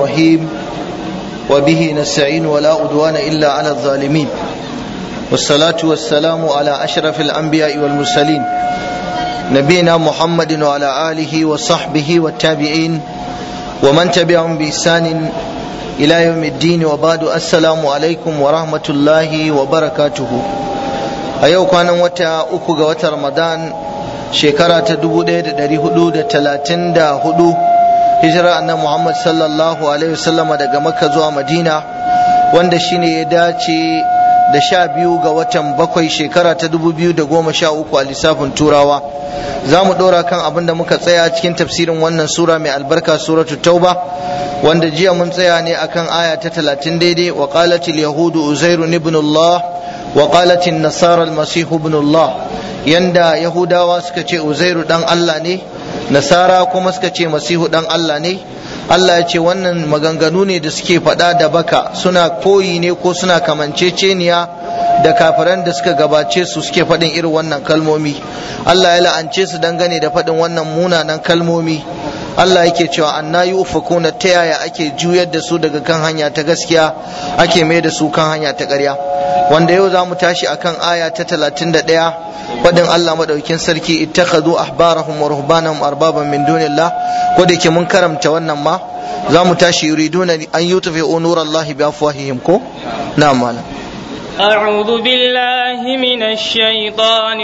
الرحيم وبه نستعين ولا أدوان إلا على الظالمين والصلاة والسلام على أشرف الأنبياء والمرسلين نبينا محمد وعلى آله وصحبه والتابعين ومن تبعهم بإحسان إلى يوم الدين وبعد السلام عليكم ورحمة الله وبركاته أيوة كان وتا أكو وتا رمضان شكرا تدبو دي هدو تلاتين دا هدو hijira annabi Muhammad sallallahu alaihi wasallama daga Makka zuwa Madina wanda shine ya dace da sha biyu ga watan bakwai shekara ta dubu biyu da goma sha uku a lissafin turawa za mu ɗora kan abin da muka tsaya cikin tafsirin wannan sura mai albarka suratu tauba wanda jiya mun tsaya ne akan aya ta talatin daidai wa qalatil yahudu uzairu ibn Allah wa qalatil nasara al-masih ibn Allah yanda yahudawa suka ce uzairu dan Allah ne nasara kuma suka ce masihu dan Allah ne Allah ya ce wannan maganganu ne da suke faɗa da baka suna koyi ne ko suna kamanceceniya da kafiran da suka gabace su suke faɗin irin wannan kalmomi Allah ya la'ance su dangane da faɗin wannan munanan kalmomi Allah yake cewa anna yufakuna ta yaya ake juyar da su daga kan hanya ta gaskiya ake mai da su kan hanya ta ƙarya wanda yau za mu tashi akan aya ta talatin da ɗaya faɗin Allah maɗaukin sarki ittakhadhu ahbarahum wa ruhbanahum arbaban min dunillah ko da ke mun karamta wannan ma za mu tashi yuriduna an yutfi'u nurallahi bi afwahihim ko na'am malam أعوذ بالله من الشيطان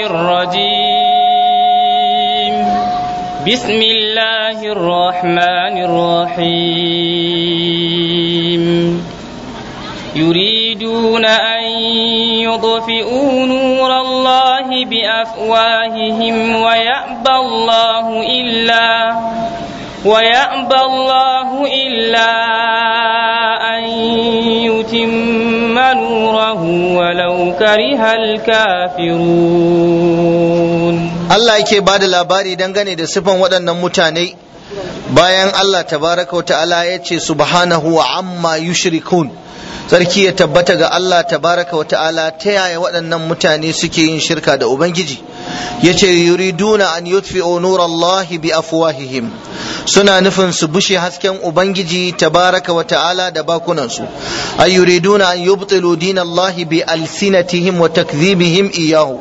الرجيم بسم الله الرحمن الرحيم يريدون أن يطفئوا نور الله بأفواههم ويأبى الله إلا ويأبى الله إلا أن يتم نوره ولو كره الكافرون Allah yake ba da labari dangane da sifan waɗannan mutane bayan Allah tabaraka wa ta'ala ya ce subhanahu wa amma yushrikun sarki ya tabbata ga Allah tabaraka wa ta'ala ta yaya waɗannan mutane suke yin shirka da Ubangiji ya ce yuriduna an yutfi'u nurallahi bi afwahihim suna nufin su bushe hasken Ubangiji tabaraka wa ta'ala da bakunansu ay yuriduna an yubtilu dinallahi bi alsinatihim wa takdhibihim iyahu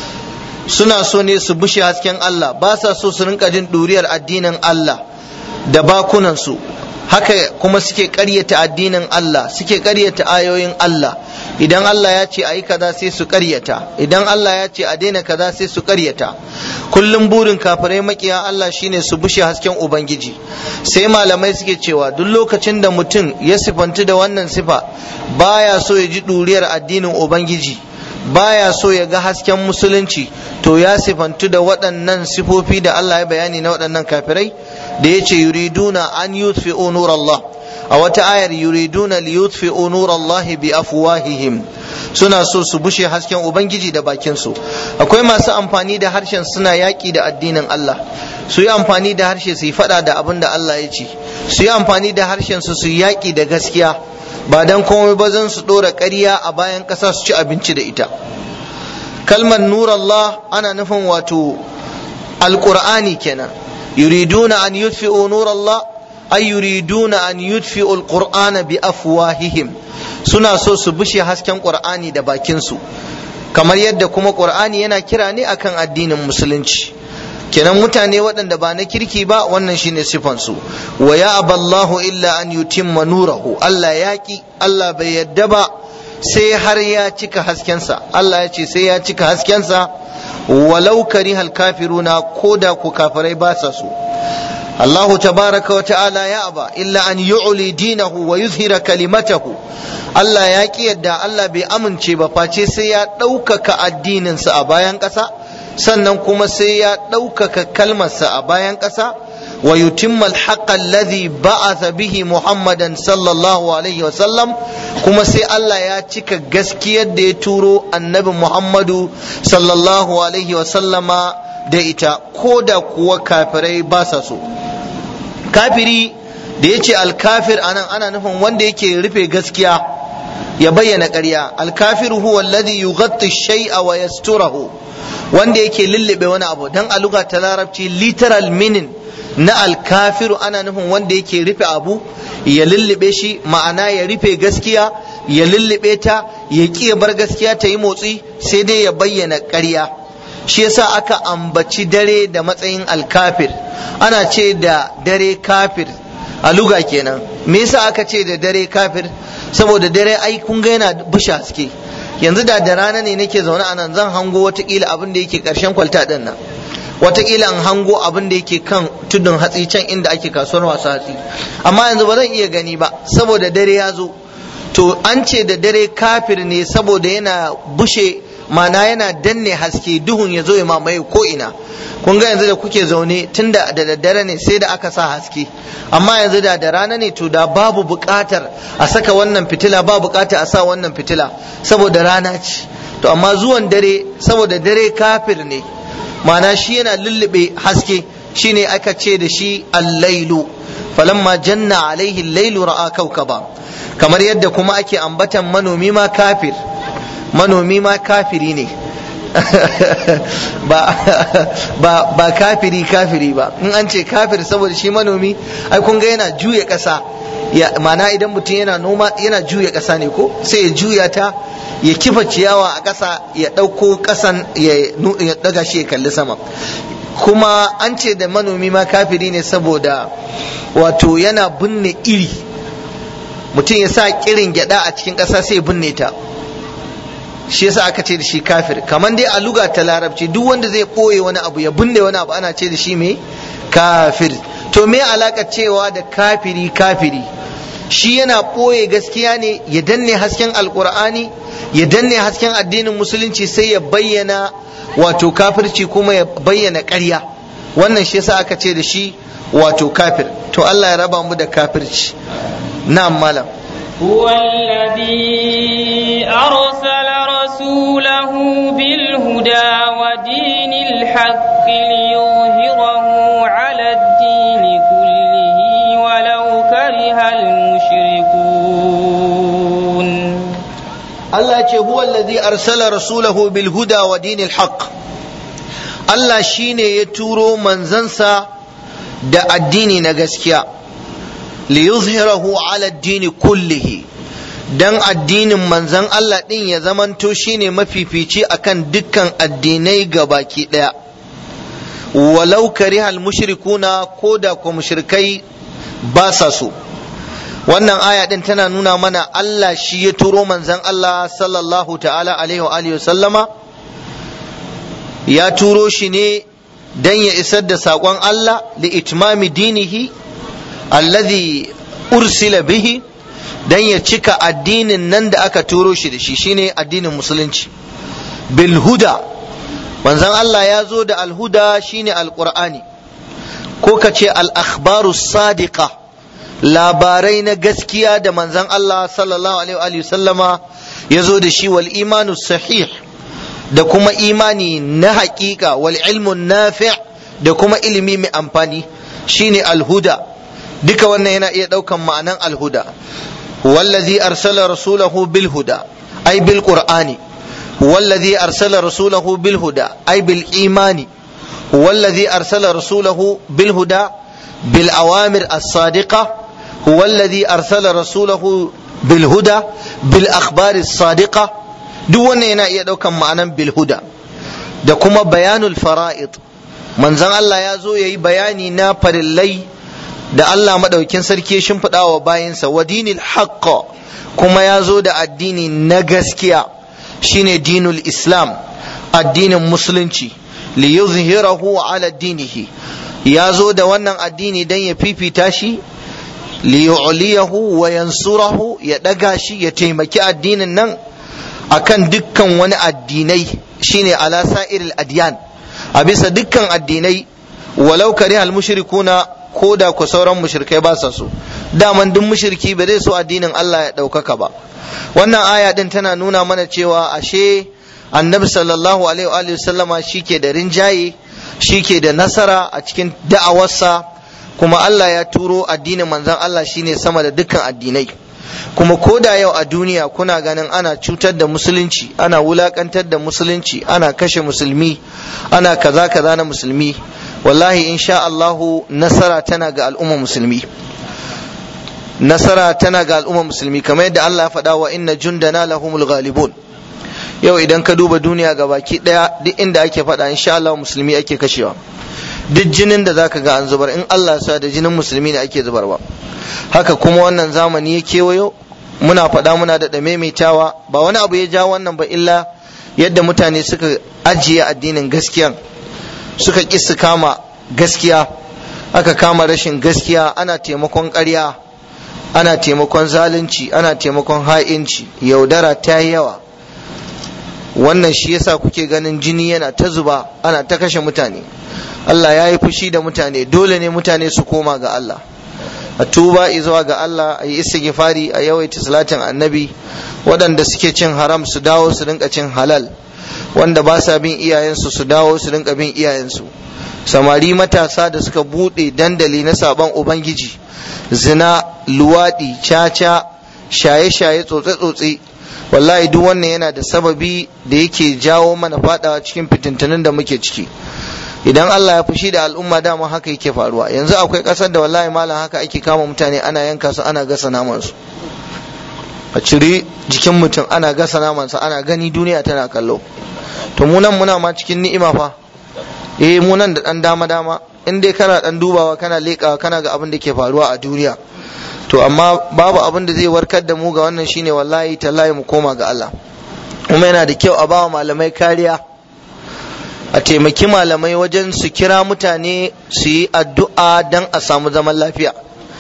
suna so ne su bushe hasken Allah ba sa so su rinka jin ɗuriyar addinin Allah da bakunansu haka kuma suke ƙaryata addinin Allah suke ƙaryata ayoyin Allah idan Allah ya ce a yi kaza sai su ƙaryata idan Allah ya ce a daina kaza sai su ƙaryata kullum burin kafirai makiya Allah shine su bushe hasken Ubangiji sai malamai suke cewa duk lokacin da mutum ya sifanti da wannan sifa baya so ya ji ɗuriyar addinin Ubangiji baya so ya ga hasken musulunci to ya sifantu da waɗannan sifofi da Allah ya bayani na waɗannan kafirai da ya ce yuriduna an yutfi'u nur Allah a wata ayar yuriduna li yutfi'u nur Allah bi afwahihim suna so su bushe hasken ubangiji da bakin su akwai masu amfani da harshen suna yaƙi da addinin Allah su yi amfani da harshe su yi faɗa da abin da Allah ya ce su yi amfani da harshen su su yi yaƙi da gaskiya ba dan komai ba zan su ɗora ƙarya a bayan ƙasa su ci abinci da ita kalmar nur Allah ana nufin wato alƙur'ani kenan yuriduna an yutfi'u nur Allah ay yuriduna an yutfi'u alqur'ana bi afwahihim suna so su bushe hasken qur'ani da bakin su kamar yadda kuma qur'ani yana kira ne akan addinin musulunci kenan mutane waɗanda ba na kirki ba wannan shine sifansu wa ya aballahu illa an yutimma nurahu Allah ya ki Allah bai yadda ba sai har ya cika haskensa Allah ya ce sai ya cika haskensa walau karihal kafiruna ko da ku kafirai ba sa so Allahu tabaraka wa ta'ala ya aba illa an yu'li dinahu wa yuzhira kalimatahu Allah ya ki yadda Allah bai amince ba face sai ya ɗaukaka addininsa a bayan ƙasa sannan kuma sai ya ɗaukaka kalmarsa a bayan ƙasa wa yutimma alhaqqa alladhi ba'atha bihi muhammadan sallallahu alaihi wa sallam kuma sai Allah ya cika gaskiyar da ya turo annabi muhammadu sallallahu alaihi wa sallama da ita ko da kuwa kafirai ba sa so kafiri da ya ce alkafir anan ana nufin wanda yake rufe gaskiya ya bayyana ƙarya alkafiru huwa alladhi yughatti shay'a wa yasturahu wanda yake lullube wani abu dan a lugha ta larabci literal meaning na alkafiru ana nufin wanda yake rufe abu ya lullube shi ma'ana ya rufe gaskiya ya lullube ta ya ƙi bar gaskiya ta yi motsi sai dai ya bayyana ƙarya shi yasa aka ambaci dare da matsayin alkafir ana ce da dare kafir a luga kenan me yasa aka ce da dare kafir saboda dare ai kun ga yana bushe haske yanzu da da rana ne nake zaune a nan zan hango watakila abin da yake karshen kwalta din nan watakila in hango abin da yake kan tudun hatsi can inda ake kasuwar masu hatsi amma yanzu ba zan iya gani ba saboda dare ya zo to an ce da dare kafir ne saboda yana bushe mana yana danne haske duhun ya zo ya mamaye ko ina kun ga yanzu da kuke zaune tunda da daddare ne sai da aka sa haske amma yanzu da da rana ne to da babu buƙatar a saka wannan fitila ba buƙatar a sa wannan fitila saboda rana ce to amma zuwan dare saboda dare kafir ne mana shi yana lullube haske shine aka ce da shi allailu falamma janna alaihi lailu ra'a kaukaba kamar yadda kuma ake ambatan manomi ma kafir manomi ma kafiri ne ba, ba, ba kafiri kafiri ba in an ce kafir saboda shi manomi ai kun ga yana juya ƙasa ya mana idan mutum yana noma yana juya ƙasa ne ko sai ya juya ta ya kifa ciyawa a ƙasa ya ɗauko ƙasan ya daga shi ya kalli sama kuma an ce da manomi ma kafiri ne saboda wato yana binne iri mutum ya sa kirin gyada a cikin ƙasa sai ya binne ta shi yasa aka ce da shi kafir kamar dai a luga ta larabci duk wanda zai ɓoye wani abu ya binne wani abu ana ce da shi mai kafir to me alaka cewa da kafiri kafiri shi yana ɓoye gaskiya ne ya danne hasken alkur'ani ya danne hasken addinin musulunci sai ya bayyana wato kafirci kuma ya bayyana ƙarya wannan shi yasa aka ce da shi wato kafir to Allah ya raba mu da kafirci na'am malam هو الذي أرسل رسوله بالهدى ودين الحق ليظهره على الدين كله ولو كره المشركون Allah ce huwa allazi arsala rasulahu bil huda wa dinil haqq Allah shine ya turo manzansa da addini na gaskiya li yuzhirahu ala addini kullihi dan addinin manzan Allah din ya zamanto shine mafifici akan dukkan addinai gabaki daya walau karihal mushrikuna ko da ko mushrikai ba sa so wannan aya din tana nuna mana Allah shi ya turo manzan Allah sallallahu ta'ala alaihi wa alihi sallama ya turo shi ne dan ya isar da saƙon Allah li itmami dinihi alladhi ursila bihi dan ya cika addinin nan da aka turo shi da shi shine addinin musulunci bil huda manzan Allah ya zo da alhuda shine alqur'ani ko ka ce al akhbaru sadiqa labarai na gaskiya da manzan Allah sallallahu alaihi sallama ya zo da shi wal imanu sahih da kuma imani na haƙiƙa wal ilmun nafi' da kuma ilimi mai amfani shine alhuda duka wannan yana iya ɗaukan ma'anan alhuda wallazi arsala rasulahu bil huda ay bil qur'ani wallazi arsala rasulahu bil huda ay bil imani wallazi arsala rasulahu bil huda bil awamir as-sadiqah هو الذي أرسل رسوله بالهدى بالأخبار الصادقة duk wannan yana iya ɗaukan ma'anan bilhuda da kuma bayanul fara'id manzon Allah ya zo ya yi bayani na farillai da Allah maɗaukin sarki ya shimfiɗa wa bayansa wa dinil haqqa kuma ya zo da addini na gaskiya shine dinul islam addinin musulunci li yuzhirahu ala dinihi ya zo da wannan addini dan ya fifita shi liyu'liyahu wa yansurahu ya daga shi ya taimaki addinin nan akan dukkan wani addinai shine ala sa'iril adyan a bisa dukkan addinai walau karihal mushrikuna ko da ku sauran mushrikai ba sa so daman duk mushriki ba zai so addinin Allah ya ɗaukaka ba wannan aya din tana nuna mana cewa ashe annabi sallallahu alaihi wa sallama shike da rinjaye shike da nasara a cikin da'awarsa kuma Allah ya turo addinin manzon Allah shine sama da dukkan addinai kuma ko da yau a duniya kuna ganin ana cutar da musulunci ana wulakantar da musulunci ana kashe musulmi ana kaza kaza na musulmi wallahi insha Allahu nasara tana ga al'umma musulmi nasara tana ga al'umma musulmi kamar yadda Allah ya faɗa wa inna jundana lahumul ghalibun yau idan ka duba duniya ga baki daya duk inda ake faɗa insha Allah musulmi ake kashewa duk jinin da zaka ga an zubar in Allah ya sa da jinin musulmi ne ake zubarwa haka kuma wannan zamani ya kewayo muna faɗa muna da maimaitawa ba wani abu ya ja wannan ba illa yadda mutane suka ajiye addinin gaskiya suka ƙi su kama gaskiya aka kama rashin gaskiya ana taimakon ƙarya ana taimakon zalunci ana taimakon ha'inci yaudara ta yi yawa wannan shi yasa kuke ganin jini yana ta zuba ana ta kashe mutane Allah ya yi fushi da mutane dole ne mutane su koma ga Allah a tuba zuwa ga Allah a yi istighfari a yawaita salatin annabi waɗanda suke cin haram su dawo su rinka cin halal wanda ba sa bin iyayensu su dawo su rinka bin iyayensu samari matasa da suka buɗe dandali na saban ubangiji zina luwaɗi caca shaye-shaye tsotse-tsotse wallahi duk wannan yana da sababi da yake jawo mana fadawa cikin fitintunin da muke ciki idan Allah ya fushi da al'umma dama haka yake faruwa yanzu akwai ƙasar da wallahi malam haka ake kama mutane ana yanka su ana gasa naman su a cire jikin mutum ana gasa naman sa ana gani duniya tana kallo to mu nan muna ma cikin ni'ima fa eh mu nan da dan dama dama in dai kana dan dubawa kana leƙawa kana ga abin da ke faruwa a duniya to amma babu abin da zai warkar da mu ga wannan shine wallahi tallahi mu koma ga Allah kuma yana da kyau a bawa malamai kariya a taimaki malamai wajen su kira mutane su yi addu'a don a samu zaman lafiya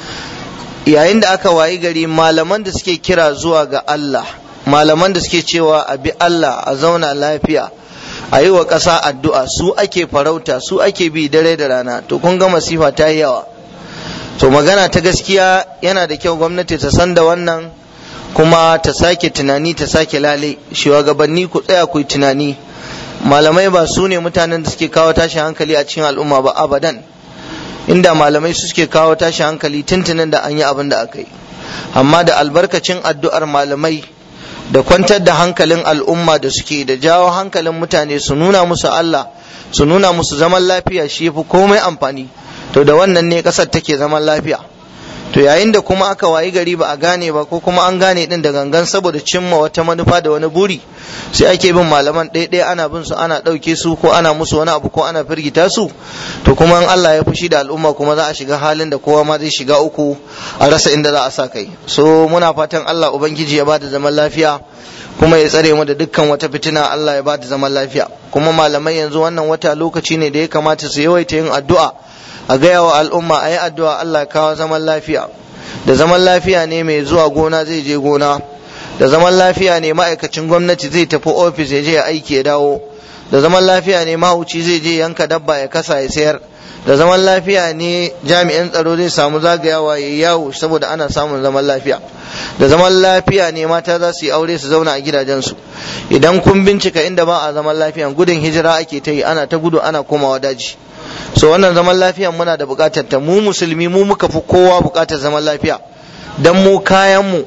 yayin da aka wayi gari malaman da suke kira zuwa ga Allah malaman da suke cewa a bi Allah a zauna lafiya a yi wa ƙasa addu'a su ake farauta su ake bi dare da rana to kun ga masifa ta yi yawa to magana ta gaskiya yana da kyau gwamnati ta san da wannan kuma ta sake tunani ta sake lale shugabanni ku tsaya ku yi tunani malamai ba su ne mutanen da suke kawo tashin hankali a cikin al'umma ba abadan inda malamai su suke kawo tashin hankali tuntunin da an yi abin da aka yi amma da albarkacin addu'ar malamai da kwantar da hankalin al'umma da suke da jawo hankalin mutane su nuna musu Allah su nuna musu zaman lafiya shi fi komai amfani to da wannan ne kasar take zaman lafiya to yayin da kuma aka wayi gari ba a gane ba ko kuma an gane din da gangan saboda cimma wata manufa da wani buri sai ake bin malaman ɗaya ana bin su ana ɗauke su ko ana musu wani abu ko ana firgita su to kuma in Allah ya fushi da al'umma kuma za a shiga halin da kowa ma zai shiga uku a rasa inda za a sa kai so muna fatan Allah ubangiji ya bada zaman lafiya kuma ya tsare mu da dukkan wata fitina Allah ya bada zaman lafiya kuma malamai yanzu wannan wata lokaci ne da ya kamata su yawaita yin addu'a a gaya wa al'umma a yi addu'a Allah kawo zaman lafiya da zaman lafiya ne mai zuwa gona zai je gona da zaman lafiya ne ma'aikacin gwamnati zai tafi ofis ya je ya aiki ya dawo da zaman lafiya ne mahauci zai je yanka dabba ya kasa ya sayar da zaman lafiya ne jami'in tsaro zai samu zagayawa ya yawo saboda ana samun zaman lafiya da zaman lafiya ne mata za su yi aure su zauna a gidajensu idan kun bincika inda ba a zaman lafiya gudun hijira ake ta yi ana ta gudu ana komawa daji so wannan zaman lafiya muna da bukatar ta mu musulmi mu muka fi kowa bukatar zaman lafiya dan mu kayan mu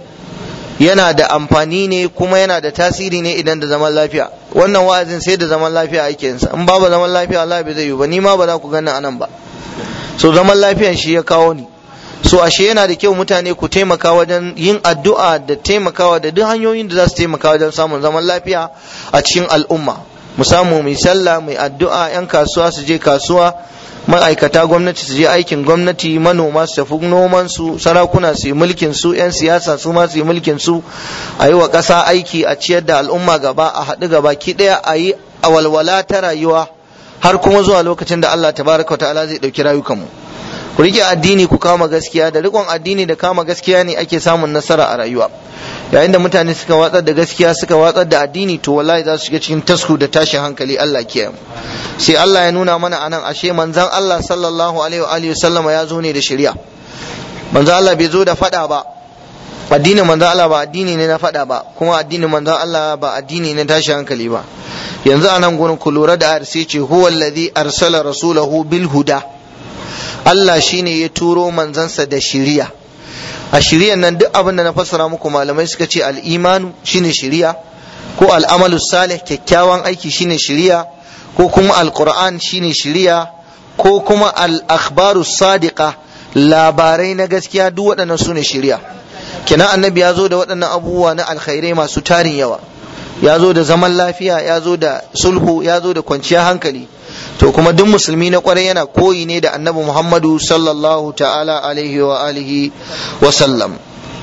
yana da amfani ne kuma yana da tasiri ne idan da zaman lafiya wannan wa'azin sai da zaman lafiya ake yin sa in babu zaman lafiya Allah bai zai yi ba ni ma ba za ku gani anan ba so zaman lafiyan shi ya kawo ni so ashe yana da kyau mutane ku taimaka wajen yin addu'a da taimakawa da duk hanyoyin da za su taimaka wajen samun zaman lafiya a cikin al'umma mu samu mai sallah mai addu'a yan kasuwa su je kasuwa ma'aikata gwamnati su je aikin gwamnati manoma su tafi noman su sarakuna su yi mulkin su yan siyasa su ma su yi mulkin su a yi wa ƙasa aiki a ciyar da al'umma gaba a haɗu gaba ki ɗaya a yi a walwala ta rayuwa har kuma zuwa lokacin da Allah tabaraka ta'ala zai ɗauki rayukanmu ku rike addini ku kama gaskiya da rikon addini da kama gaskiya ne ake samun nasara a rayuwa yayin da mutane suka watsar da gaskiya suka watsar da addini to wallahi za su shiga cikin tasku da tashin hankali Allah kiyaye mu sai Allah ya nuna mana anan ashe manzon Allah sallallahu alaihi wa alihi sallama ya zo ne da shari'a manzon Allah bai zo da fada ba addinin manzon Allah ba addini ne na fada ba kuma addinin manzon Allah ba addini ne tashin hankali ba yanzu anan gurin ku lura da ayar sai ce huwa alladhi arsala rasulahu bil huda Allah shine ya turo manzansa da shari'a a shiriyan nan duk abin da na fassara muku malamai suka ce al'imanu shine shiriya ko al'amalu salih kyakkyawan aiki shine shiriya ko kuma alquran shine shiriya ko kuma al-akhbaru sadiqa labarai na gaskiya duk waɗannan su ne shiriya kenan annabi ya zo da waɗannan abubuwa na alkhairai masu tarin yawa ya zo da zaman lafiya ya zo da sulhu ya zo da kwanciyar hankali to kuma duk musulmi na kwarai yana koyi ne da annabi muhammadu sallallahu ta'ala alaihi wa alihi wa sallam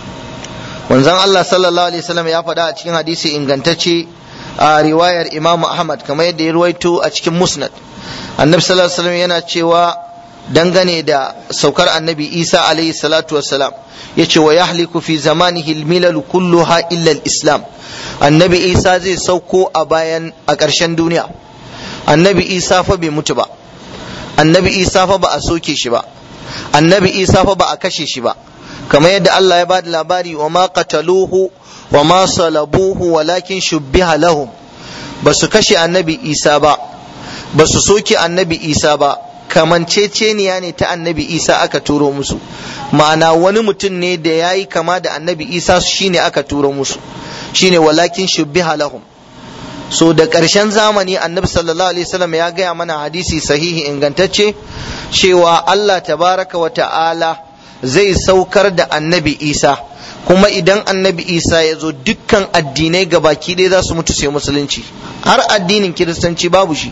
wanzan allah sallallahu alaihi wasallam ya faɗa a cikin hadisi ingantacce a riwayar imamu ahmad kamar yadda ya ruwaito a cikin musnad annabi sallallahu alaihi wasallam yana cewa dangane da saukar annabi isa alaihi salatu wassalam ya ce wa yahliku fi zamanihi almilal kulluha illa islam annabi isa zai sauko a bayan a ƙarshen duniya annabi isa fa bai mutu ba annabi isa fa ba a soke shi ba annabi isa fa ba a kashe shi ba kamar yadda Allah ya bada labari wa ma qataluhu wa ma salabuhu walakin shubbiha lahum ba su kashe annabi isa ba ba su soke annabi isa ba kamanceceniya ne ta annabi isa aka turo musu ma'ana wani mutum ne da ya yi kama da annabi isa shine aka turo musu shine walakin shubbiha lahum so da ƙarshen zamani annabi sallallahu alaihi wasallam ya gaya mana hadisi sahihi ingantacce cewa Allah tabaraka wa ta'ala zai saukar da annabi isa kuma idan annabi isa ya zo dukkan addinai gabaki ɗaya za su mutu sai musulunci har addinin kiristanci babu shi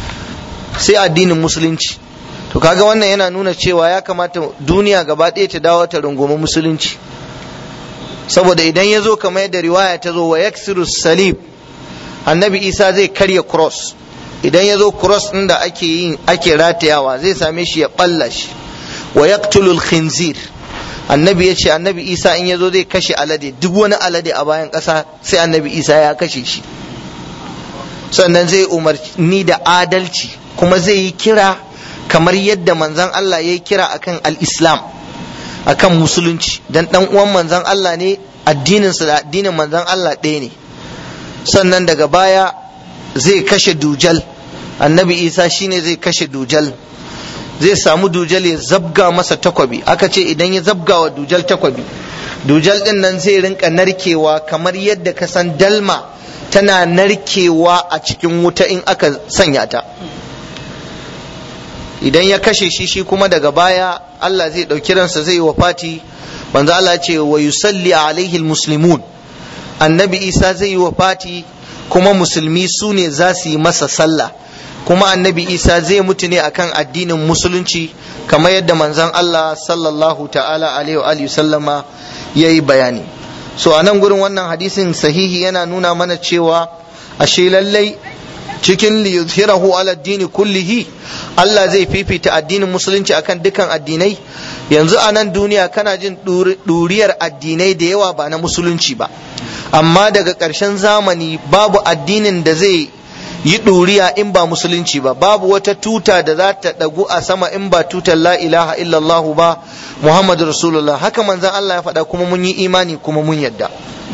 sai addinin musulunci to kaga wannan yana nuna cewa ya kamata duniya gaba ɗaya ta dawo ta rungumi musulunci saboda idan ya zo kamar yadda riwaya ta zo wa yaksiru salib annabi isa zai karya cross idan ya zo cross ɗin da ake yin ake ratayawa zai same shi ya ɓalla shi wa yaqtulul khinzir annabi ya ce annabi isa in ya zo zai kashe alade duk wani alade a bayan ƙasa sai annabi isa ya kashe shi sannan zai umarni da adalci kuma zai yi kira kamar yadda manzan Allah ya yi kira akan al-islam akan musulunci dan dan uwan manzan Allah ne addininsa da addinin manzan Allah ɗaya ne sannan daga baya zai kashe dujal annabi isa shine zai kashe dujal zai samu dujal ya zabga masa takwabi aka ce idan ya zabga wa dujal takwabi dujal din nan zai rinka narkewa kamar yadda ka san dalma tana narkewa a cikin wuta in aka sanya ta idan ya kashe shi shi kuma daga baya Allah zai ɗauki ransa zai wa fati manzo Allah ce wa yusalli alaihi muslimun annabi isa zai yi wa fati kuma musulmi su ne za su yi masa sallah kuma annabi isa zai mutu ne akan addinin musulunci kamar yadda manzon Allah sallallahu ta'ala alaihi wa sallama ya yi bayani so a nan gurin wannan hadisin sahihi yana nuna mana cewa ashe lallai cikin liyuzhirahu ala dini kullihi Allah zai fifita addinin musulunci akan dukan addinai yanzu a nan duniya kana jin ɗuriyar addinai da yawa ba na musulunci ba amma daga ƙarshen zamani babu addinin da zai yi ɗuriya in ba musulunci ba babu wata tuta da za ta ɗagu a sama in ba tutar la ilaha illallahu ba muhammadu rasulullah haka manzan Allah ya faɗa kuma mun yi imani kuma mun yadda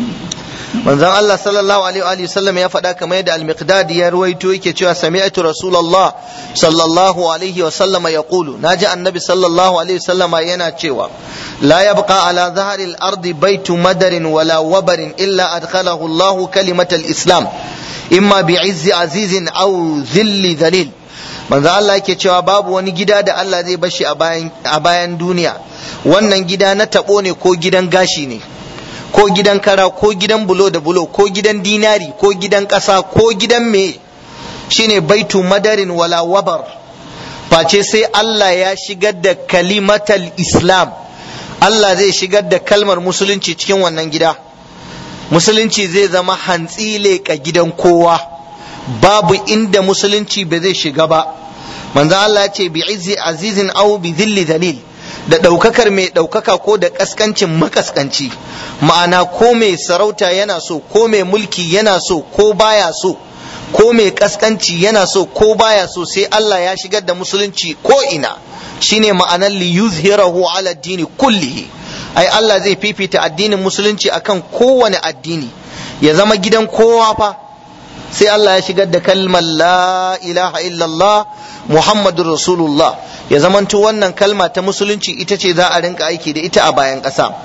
manzon Allah sallallahu alaihi wa sallam ya faɗa kamar yadda al-miqdad ya ruwaito yake cewa sami'tu rasulullah sallallahu alaihi wa sallama yaqulu naji annabi sallallahu alaihi wa sallama yana cewa la yabqa ala dhahri al-ardi baytu madarin wala wabarin illa adkhalahu Allah kalimat al-islam imma bi'izzi azizin aw dhilli dhalil manzo Allah yake cewa babu wani gida da Allah zai bashi a bayan a bayan duniya wannan gida na tabo ne ko gidan gashi ne ko gidan kara ko gidan bulo da bulo ko gidan dinari ko gidan ƙasa ko gidan me shine baitu madarin wala wabar face sai Allah ya shigar da kalimatal islam Allah zai shigar da kalmar musulunci cikin wannan gida musulunci zai zama hantsi leƙa gidan kowa babu inda musulunci ba zai shiga ba manzo Allah ya ce bi izzi azizin aw bi dhilli dalil da ɗaukakar mai ɗaukaka ko da ƙasƙancin makaskanci ma'ana ko mai sarauta yana so ko mai mulki yana so ko baya so ko mai ƙasƙanci yana so ko baya so sai Allah ya shigar da musulunci ko ina shine ma'anar li yuzhirahu ala dini kullihi ai Allah zai fifita addinin musulunci akan kowane addini ya zama gidan kowa fa sai Allah ya shigar da kalmar la ilaha illallah muhammadur rasulullah ya zamanto wannan kalma ta musulunci ita ce za a rinka aiki da ita a bayan ƙasa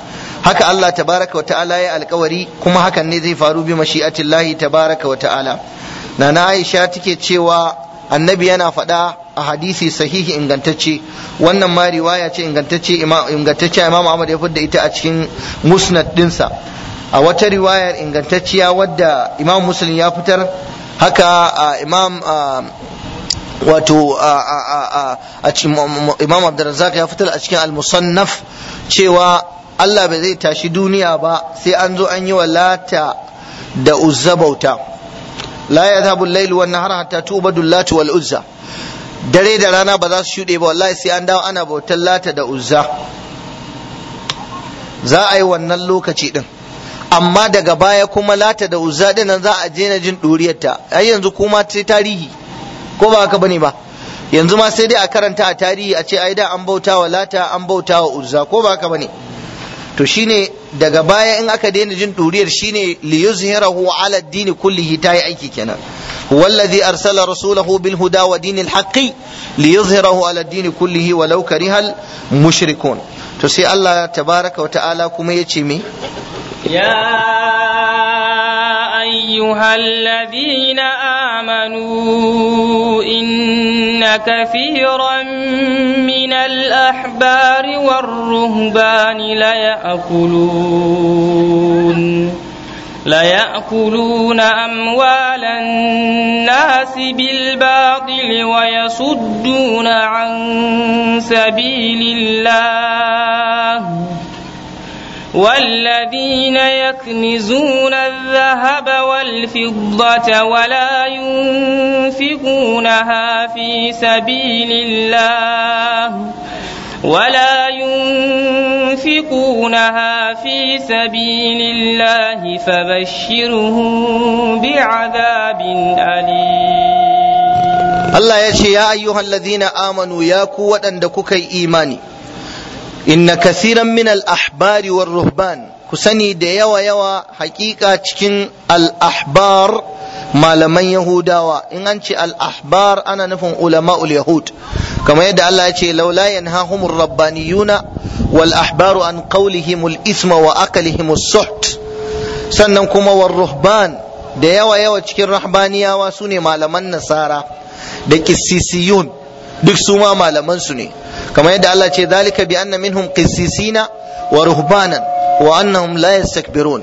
haka Allah tabaraka wa ta'ala ya alkawari kuma hakan ne zai faru bi mashi'atillahi tabaraka wa ta'ala nana Aisha take cewa annabi yana faɗa a hadisi sahihi ingantacce wannan ma riwaya ce ingantacce ingantacce Imam Ahmad ya fidda ita a cikin musnad dinsa a wata riwayar ingantacciya wadda Imam Muslim ya fitar haka Imam wato a cikin Imam Abdurrazzaq ya fitar a cikin al-Musannaf cewa Allah bai zai tashi duniya ba sai an zo an yi wa lata da uzza bauta la yadhabu al-layl wan nahar hatta tubadu lat wal uzza dare da rana ba za su shuɗe ba wallahi sai an dawo ana bautar lata da uzza za a yi wannan lokaci din amma daga baya kuma lata da uzza din nan za a je na jin ɗuriyarta ai yanzu kuma sai tarihi ko ba haka bane ba yanzu ma sai dai a karanta a tarihi a ce ai da an bauta wa lata an bauta wa uzza ko ba haka bane to shine daga baya in aka daina jin ɗuriyar shine li yuzhirahu ala ad-din kullihi tayi aiki kenan wallazi arsala rasulahu bil huda wa dinil haqqi li yuzhirahu ala ad-din kullihi walau karihal mushrikun to sai Allah tabaraka wa ta'ala kuma yace me يا أيها الذين آمنوا إن كثيرا من الأحبار والرهبان ليأكلون ليأكلون أموال الناس بالباطل ويصدون عن سبيل الله والذين يكنزون الذهب والفضة ولا ينفقونها في سبيل الله ولا ينفقونها في سبيل الله فبشرهم بعذاب أليم الله يشي يا أيها الذين آمنوا يا قوة أندكوكي إيماني inna kasiran min al-ahbari war ruhban ku sani da yawa yawa hakika cikin al-ahbar malaman yahudawa in an ce al-ahbar ana nufin ulama'ul yahud kamar yadda Allah ya ce laula yanhahumur rabbaniyuna wal ahbaru an qawlihim al-isma wa akalihim as-suht sannan kuma war ruhban da yawa yawa cikin rahbaniyawa sune malaman nasara da kissisiyun duk su ma malaman su ne kamar yadda Allah ce zalika bi anna minhum qissisina wa ruhbanan wa annahum la yastakbirun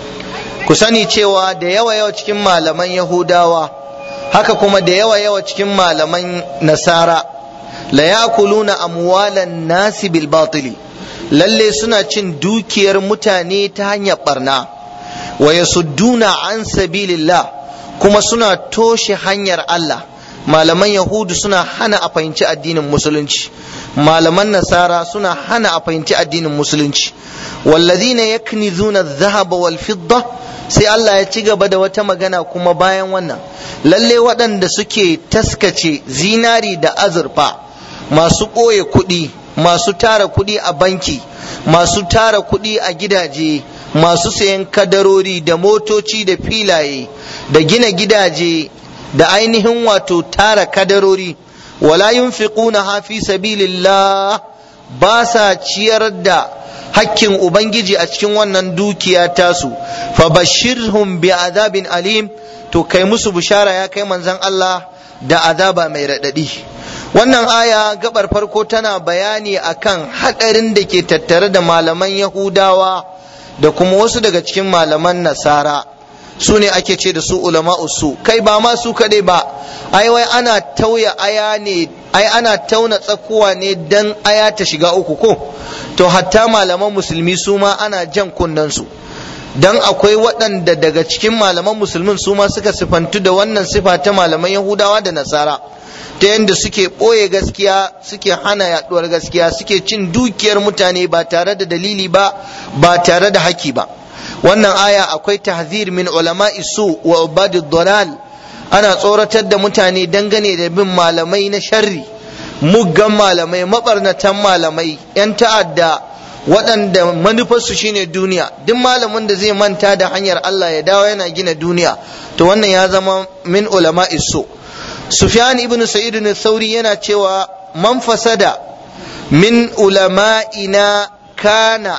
ku sani cewa da yawa yawa cikin malaman yahudawa haka kuma da yawa yawa cikin malaman nasara la yakuluna amwalan nasi bil batili lalle suna cin dukiyar mutane ta hanyar barna wa yasudduna an sabilillah kuma suna toshe hanyar Allah malaman yahudu suna hana a fahimci addinin musulunci malaman nasara suna hana a fahimci addinin musulunci walladhina yaknizuna adh-dhahaba wal fidda sai Allah ya ci gaba da wata magana kuma bayan wannan lalle waɗanda suke taskace zinari da azurfa masu ɓoye kuɗi masu tara kuɗi a banki masu tara kuɗi a gidaje masu sayan kadarori da motoci da filaye da gina gidaje da ainihin wato tara kadarori wala yunfiquna fi sabilillah ba sa ciyar da hakkin ubangiji a cikin wannan dukiya tasu fa bashirhum bi azabin alim to kai musu bishara ya kai manzon Allah da azaba mai radadi wannan aya gabar farko tana bayani akan hadarin da ke tattare da malaman yahudawa da kuma wasu daga cikin malaman nasara su ne ake ce da su ulama su kai ba ma su kadai ba ai wai ana tauya aya ne ai ana tauna tsakuwa ne dan aya ta shiga uku ko to hatta malaman musulmi su ma ana jan kunnen su dan akwai waɗanda daga cikin malaman musulmin su ma suka sifantu da wannan sifa ta malaman yahudawa da nasara ta yadda suke ɓoye gaskiya suke hana yaɗuwar gaskiya suke cin dukiyar mutane ba tare da dalili ba ba tare da haki ba wannan aya akwai tahzir min ulama isu wa ubadid dalal ana tsoratar da mutane dangane da bin malamai na sharri muggan malamai mabarnatan malamai yan ta'adda waɗanda manufarsu shine duniya duk malamin da zai manta da hanyar Allah ya dawo yana gina duniya to wannan ya zama min ulama isu sufyan ibn sa'id ibn sauri yana cewa man fasada min ulama'ina kana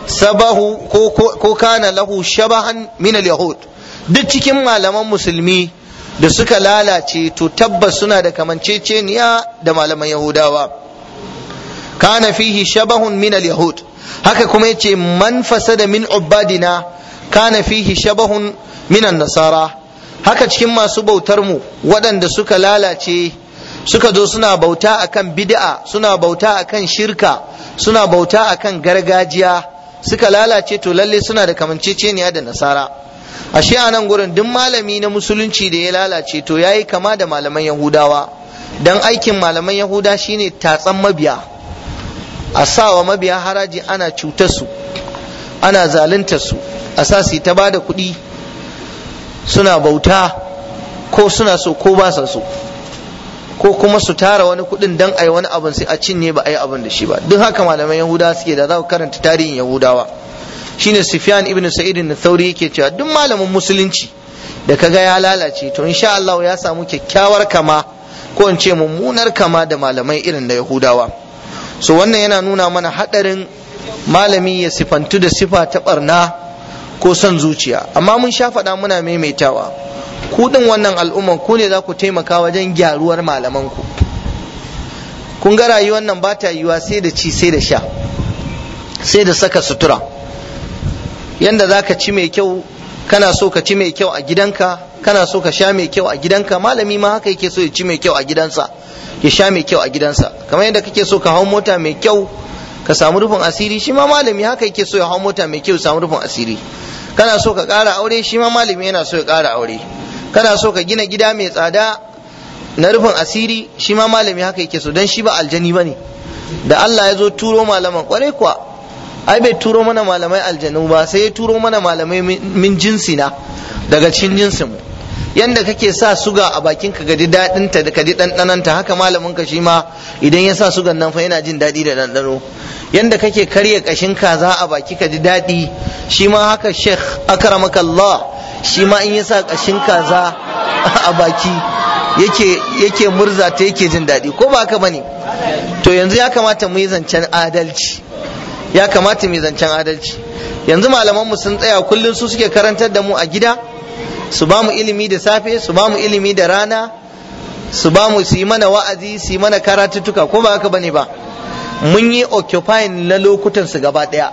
sabahu ko, ko, ko kana lahu shabahan min al-yahud duk cikin malaman musulmi da suka lalace to tabbas suna da kamanceceniya da malaman yahudawa kana fihi shabahun min al-yahud haka kuma yace man fasada min ubadina kana fihi shabahun min an-nasara haka cikin masu bautar mu waɗanda suka lalace suka zo suna bauta akan bid'a suna bauta akan shirka suna bauta akan gargajiya suka lalace to lalle suna da kamanceceniya da nasara ashe a nan gurin duk malami na musulunci da ya lalace to yayi kama da malaman yahudawa dan aikin malaman yahuda shine tatsan mabiya a sawa mabiya haraji ana cutar su ana zaluntar su a sa su ta bada kuɗi suna bauta ko suna so ko ba sa so ko kuma su tara wani kuɗin dan ai wani abin sai a cinye ba a yi abin da shi ba duk haka malaman yahudawa suke da za ku karanta tarihin yahudawa shine Sufyan ibn Sa'id al-Thawri yake cewa duk malamin musulunci da kaga ya lalace to insha Allah ya samu kyakkyawar kama ko in ce mummunar kama da malamai irin da Yahudawa so wannan yana nuna mana hadarin malami ya sifantu da sifa ta barna ko son zuciya amma mun sha faɗa muna maimaitawa ku din wannan al'umman ku ne za ku taimaka wajen gyaruwar malaman ku kun ga rayuwar nan ba ta yiwa sai da ci sai da sha sai da saka sutura yanda za ka ci mai kyau kana so ka ci mai kyau a gidanka kana so ka sha mai kyau a gidanka malami ma haka yake so ya ci mai kyau a gidansa ya sha mai kyau a gidansa kamar yadda kake so ka hau mota mai kyau ka samu rufin asiri shi ma malami haka yake so ya hau mota mai kyau samu rufin asiri kana so ka ƙara aure shi ma malami yana so ya ƙara aure kana so ka gina gida mai tsada na rufin asiri shi ma malami haka yake so dan shi ba aljani bane da Allah ya zo turo malaman kwarai kuwa ai bai turo mana malamai aljanu ba sai ya turo mana malamai min jinsina daga cikin jinsin mu yanda kake sa suga a bakin ka gadi dadin ta da kadi dandanan ta haka malamin ka shi ma idan ya sa sugan nan fa yana jin dadi da dandano yanda kake karya kashin kaza a baki ka ji dadi shi ma haka sheikh akramaka Allah shi ma in ya sa kashin kaza a baki yake yake murza ta yake jin dadi ko ba haka bane to yanzu ya kamata mu yi zancen adalci ya kamata mu zancen adalci yanzu malamanmu sun tsaya kullum su suke karantar da mu a gida su ba mu ilimi da safe su ba mu ilimi da rana su ba mu su yi mana wa'azi su yi mana karatuttuka ko ba haka bane ba mun yi occupying na lokutan su gaba daya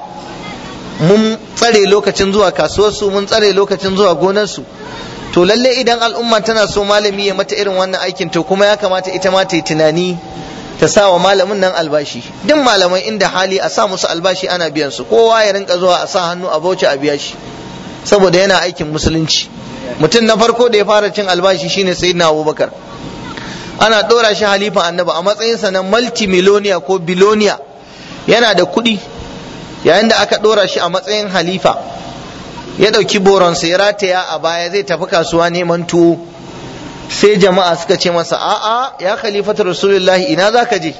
mun tsare lokacin zuwa kasuwarsu mun tsare lokacin zuwa gonarsu to lalle idan al'umma tana so malami ya mata irin wannan aikin to kuma ya kamata ita ma ta yi tunani ta sa wa malamin nan albashi duk malamai inda hali a sa musu albashi ana biyan su kowa ya rinka zuwa a sa hannu a bauchi a biya shi saboda yana aikin musulunci mutum na farko da ya fara cin albashi shine sayyidina abubakar ana ɗora shi halifan annabi a matsayinsa na multimillionaire ko biloniya yana da kuɗi yayin da aka ɗora shi a matsayin halifa ya ɗauki boronsa ya rataya a baya zai tafi kasuwa neman tuwo sai jama'a suka ce masa a'a ya khalifatu rasulullahi ina zaka je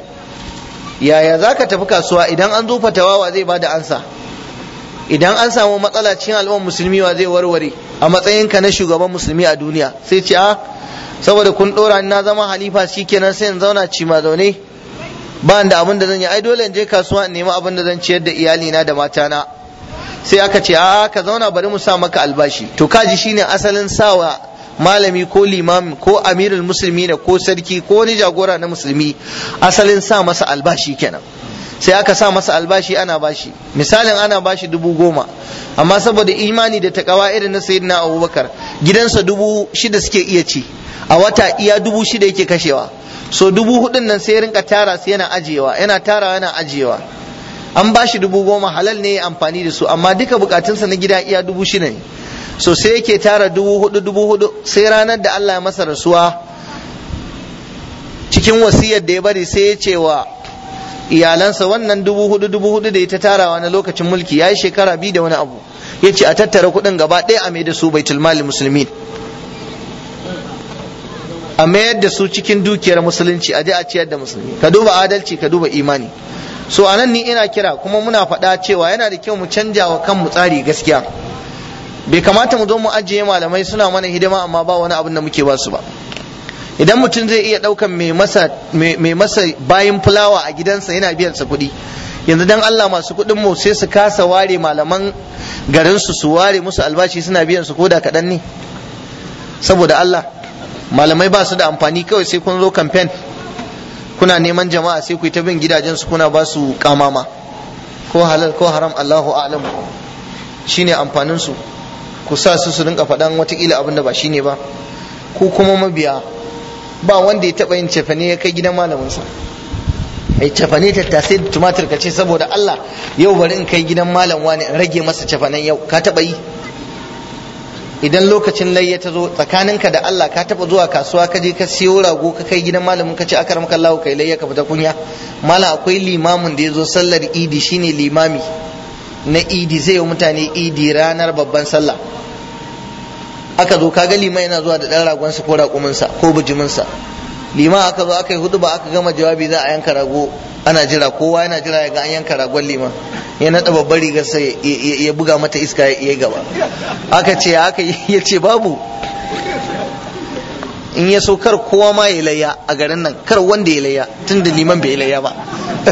yaya zaka tafi kasuwa idan an zo fatawa wa zai bada ansa idan an samu matsala cikin al'ummar musulmi wa zai warware a matsayinka na shugaban musulmi a duniya sai ce a saboda kun dora ni na zama halifa shikenan sai in zauna ci ma zaune ba da abin da zan yi ai dole in je kasuwa in nemi abin da zan ciyar da iyalina da matana sai aka ce a ka zauna bari mu sa maka albashi to kaji shine asalin sawa malami ko limami ko amirul musulmi ne ko sarki ko wani jagora na musulmi asalin sa masa albashi kenan sai aka sa masa albashi ana bashi misalin ana bashi dubu goma amma saboda imani da takawa irin na sayyidina abubakar gidansa dubu shida suke iya ci a wata iya dubu shida yake kashewa so dubu hudun nan sai rinka tara su yana ajiyewa yana tara yana ajiyewa an bashi dubu goma halal ne ya amfani da su amma duka bukatunsa na gida iya dubu shida ne so sai yake tara dubu hudu dubu hudu sai ranar da Allah ya masa rasuwa cikin wasiyar da ya bari sai ya ce wa iyalansa wannan dubu hudu dubu hudu da ya ta tarawa na lokacin mulki ya yi shekara biyu da wani abu ya ce a tattara kuɗin gaba ɗaya a mai da su baitul mali musulmi a mayar da su cikin dukiyar musulunci a je a ciyar da musulmi ka duba adalci ka duba imani so anan ni ina kira kuma muna faɗa cewa yana da kyau mu canja wa kanmu tsari gaskiya bai kamata mu zo mu ajiye malamai suna mana hidima amma ba wani abin da muke ba su ba idan mutum zai iya ɗaukan mai masa mai masa bayan fulawa a gidansa yana biyan sa kuɗi yanzu dan Allah masu kuɗin mu sai su kasa ware malaman garin su su ware musu albashi suna biyan su koda kaɗan ne saboda Allah malamai ba su da amfani kawai sai kun zo campaign kuna neman jama'a sai ku yi ta bin gidajen su kuna ba su kamama ko halal ko haram Allahu a'lam shine amfanin su ku sa su su rinka faɗan watakila abin da ba shine ba ku kuma mabiya ba wanda ya taɓa yin cefane ya kai gidan malaminsa ai cefane tattasai da tumatir ka ce saboda Allah yau bari in kai gidan malam wani in rage masa cefanen yau ka taɓa yi idan lokacin layya ta zo tsakaninka da Allah ka taɓa zuwa kasuwa ka je ka siyo rago ka kai gidan malamin ka ce aka ramka Allah kai layya ka fita kunya malam akwai limamin da ya zo sallar idi shine limami na idi zai yi mutane idi ranar babban sallah aka zo kaga liman yana zuwa da ɗan ragonsa ko raƙuminsa ko bijiminsa liman aka zo aka yi hudu ba aka gama jawabi za a yanka rago ana jira kowa yana jira ya ga an yanka ragon liman ya naɗa babbar rigar sai ya buga mata iska ya gaba aka ce aka ya ce babu in ya so kar kowa ma ya layya a garin nan kar wanda ya layya tun da liman bai layya ba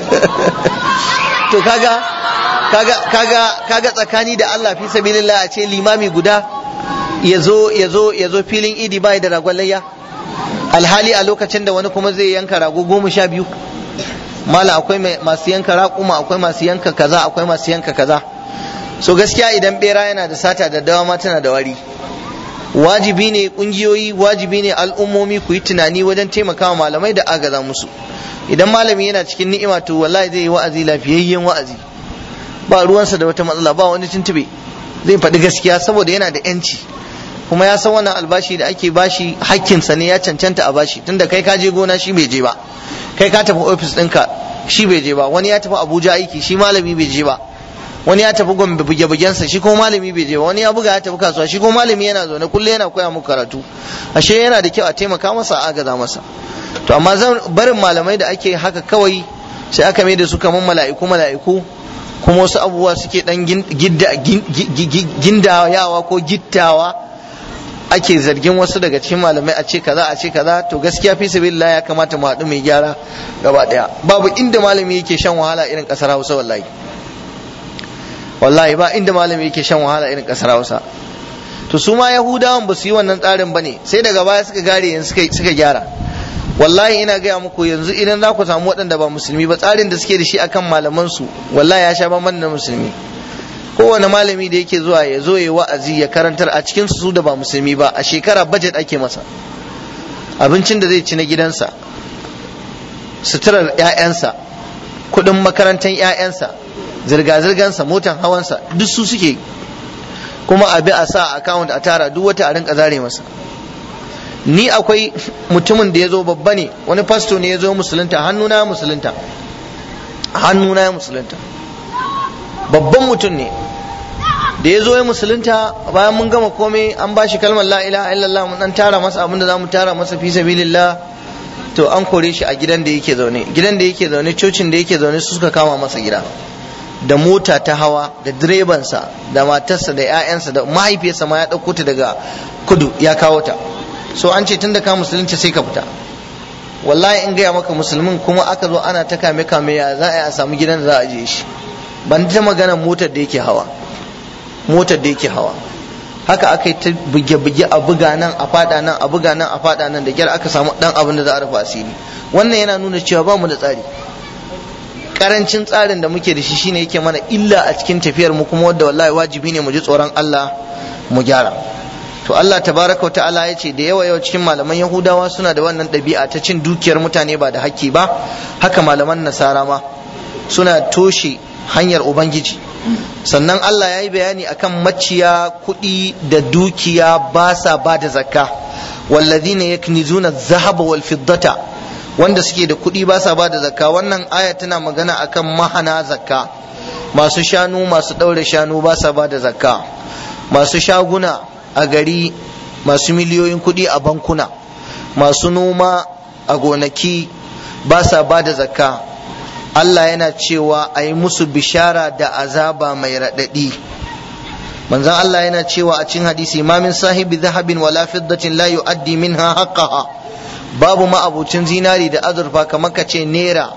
to kaga kaga kaga kaga tsakani da Allah fi sabilillah a ce limami guda ya zo ya zo ya zo filin idi bai da ragon layya alhali a lokacin da wani kuma zai yanka rago goma sha biyu mala akwai masu yanka raƙuma akwai masu yanka kaza akwai masu yanka kaza so gaskiya idan bera yana da sata da dawa ma tana da wari wajibi ne kungiyoyi wajibi ne al'ummomi ku yi tunani wajen taimakawa malamai da agaza musu idan malami yana cikin ni'ima to wallahi zai yi wa'azi lafiyayyen wa'azi ba ruwansa da wata matsala ba wani tuntube zai faɗi gaskiya saboda yana da yanci kuma ya san wannan albashi da ake bashi hakkinsa ne ya cancanta a bashi tunda kai ka je gona shi bai je ba kai ka tafi ofis ɗinka shi bai je ba wani ya tafi abuja aiki shi malami bai je ba wani ya tafi gombe buge bugensa shi kuma malami bai je ba wani ya buga ya tafi kasuwa shi kuma malami yana zaune kullum yana koya muku karatu ashe yana da kyau a taimaka masa a agaza masa to amma zan barin malamai da ake haka kawai sai aka mai da su kamar mala'iku mala'iku kuma wasu abubuwa suke dan gindayawa ko gittawa ake zargin wasu daga cikin malamai a ce kaza a ce kaza to gaskiya fi sabilillah ya kamata mu haɗu mai gyara gaba ɗaya babu inda malami yake shan wahala irin ƙasar Hausa wallahi wallahi ba inda malami yake shan wahala irin ƙasar Hausa to su ma Yahudawan ba su yi wannan tsarin bane sai daga baya suka gare yanzu suka suka gyara wallahi ina gaya muku yanzu idan za ku samu waɗanda ba musulmi ba tsarin da suke da shi akan malaman su wallahi ya sha bamban da musulmi kowane malami da yake zuwa ya zo ya wa'azi ya karantar a cikin su da ba musulmi ba a shekara budget ake masa abincin da zai ci na gidansa suturar 'ya'yansa kuɗin makarantar 'ya'yansa zirga-zirgansa motan hawansa duk su suke kuma a bi a sa account a tara duk wata a rinka zare masa ni akwai mutumin da ya zo babba ne wani fasto ne ya zo musulunta hannuna musulunta hannuna ya musulunta babban mutum ne da ya zo ya musulunta bayan mun gama komai an ba shi kalmar la ilaha illallah mun dan tara masa abinda za mu tara masa fi sabilillah to an kore shi a gidan da yake zaune gidan da yake zaune cocin da yake zaune su suka kama masa gida da mota ta hawa da direbansa da matarsa da 'ya'yansa da mahaifiyarsa ma ya ɗauko ta daga kudu ya kawo ta so an ce tun da ka musulunci sai ka fita wallahi in gaya maka musulmin kuma aka zo ana ta kame kame ya za a yi a samu gidan da za a je shi ban ta magana motar da yake hawa motar da yake hawa haka aka yi ta buge-buge a buga nan a fada nan a buga nan a fada nan da kyar aka samu dan abin da za a rufe asiri wannan yana nuna cewa ba mu da tsari karancin tsarin da muke da shi shine yake mana illa a cikin tafiyar mu kuma wanda wallahi wajibi ne mu ji tsoron Allah mu gyara to Allah tabaraka wa ta'ala ya ce da yawa yawa cikin malaman yahudawa suna da wannan ɗabi'a ta cin dukiyar mutane ba da hakki ba haka malaman nasara ma suna toshe hanyar ubangiji sannan Allah ya yi bayani akan maciya kuɗi da dukiya ba sa ba da zakka wallazina yaknizuna dhahaba wal fiddata wanda suke da kuɗi ba sa ba da zakka wannan aya tana magana akan mahana zakka masu shanu masu ɗaure shanu ba sa ba da zakka masu shaguna a gari masu miliyoyin kuɗi a bankuna masu noma a gonaki ba sa ba da zakka Allah yana cewa a yi musu bishara da azaba mai raɗaɗi manzon Allah yana cewa a cikin hadisi ma min sahibi zahabin wala fiddatin la yu'addi minha haqqaha babu ma'abucin zinari da azurfa kamar ka ce naira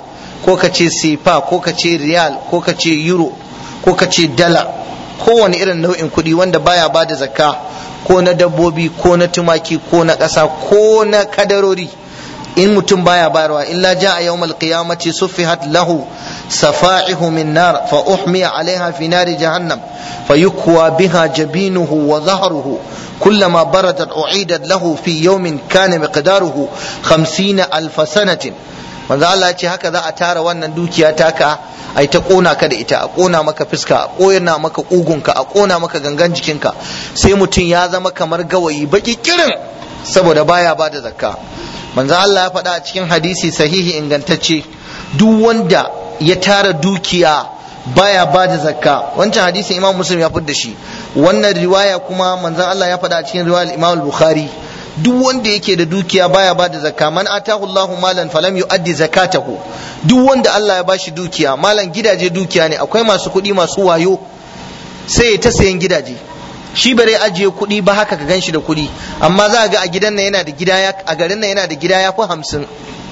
ko ka ce sefa ko ka ce riyal ko ka ce euro ko ka ce dala kowane irin nau'in kuɗi wanda baya ba da zakka ko na dabbobi ko na tumaki ko na ƙasa ko na kadarori in mutum baya bayarwa illa ja a yawmal qiyamati suffihat lahu safa'ihu min nar fa uhmiya alaiha fi nari jahannam fa yukwa biha jabinuhu wa zahruhu كلما بردت أعيدت له في يوم كان مقداره خمسين ألف سنة manzo Allah ya ce haka za a tara wannan dukiya taka ai ta kona ka da ita a kona maka fuska a kona maka kugunka a kona maka gangan jikinka sai mutum ya zama kamar gawayi baki kirin saboda baya ba da zakka manzo Allah ya faɗa a cikin hadisi sahihi ingantacce duk wanda ya tara dukiya baya ba da zakka wancan hadisin imam muslim ya da shi wannan riwaya kuma manzon Allah ya faɗa a cikin riwayar imam bukhari duk wanda yake da dukiya baya ba da zakka man atahu Allahu malan falam yu'addi zakatahu duk wanda Allah ya bashi dukiya malan gidaje dukiya ne akwai masu kuɗi masu wayo sai ya ta sayan gidaje shi bare ajiye kuɗi ba haka ka ganshi da kuɗi amma za ga a gidan nan yana da gida a garin nan yana da gida ya fi hamsin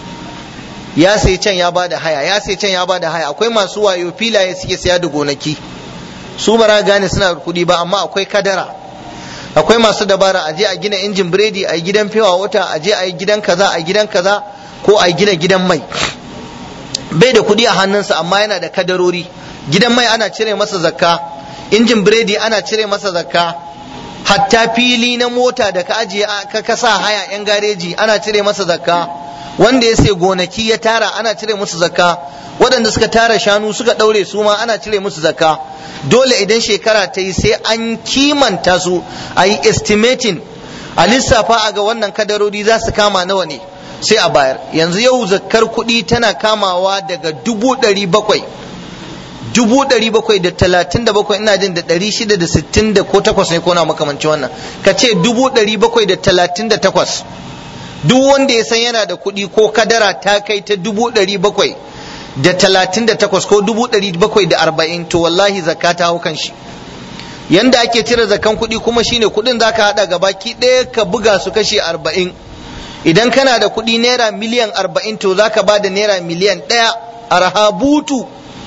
ya sai can ya bada haya ya sai can ya bada haya akwai masu wayo filaye suke saya da gonaki su bara gane suna da kuɗi ba amma akwai kadara akwai masu dabara a je a gina injin biredi a gidan fewa wata a je a yi gidan kaza a gidan kaza ko a gina gidan mai bai da kuɗi a hannunsa amma yana da kadarori gidan mai ana cire masa zakka injin biredi ana cire masa zakka hatta fili na mota da ka ajiye ka kasa haya yan gareji ana cire masa zakka wanda ya sai gonaki ya tara ana cire musu zakka waɗanda suka tara shanu suka ɗaure su ma ana cire musu zakka dole idan shekara ta yi sai an kimanta su a yi estimating a lissafa a ga wannan kadarori za su kama nawa ne sai a bayar yanzu yau zakkar kuɗi tana kamawa daga dubu ɗari bakwai dubu ɗari bakwai da talatin da bakwai ina jin da ɗari shida da sittin da ko takwas ne ko na makamanci wannan ka ce dubu ɗari bakwai da talatin da takwas duk wanda ya san yana da kuɗi ko kadara ta kai ta dubu ɗari bakwai da talatin da takwas ko dubu ɗari bakwai da arba'in to wallahi zakka ta hau kan shi yanda ake cire zakan kuɗi kuma shine kuɗin za ka haɗa gabaki ɗaya ka buga su kashe arba'in idan kana da kuɗi naira miliyan arba'in to za ka ba da naira miliyan ɗaya a rahabutu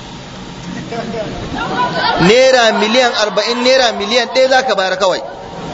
naira miliyan arba'in naira miliyan ɗaya za ka bayar kawai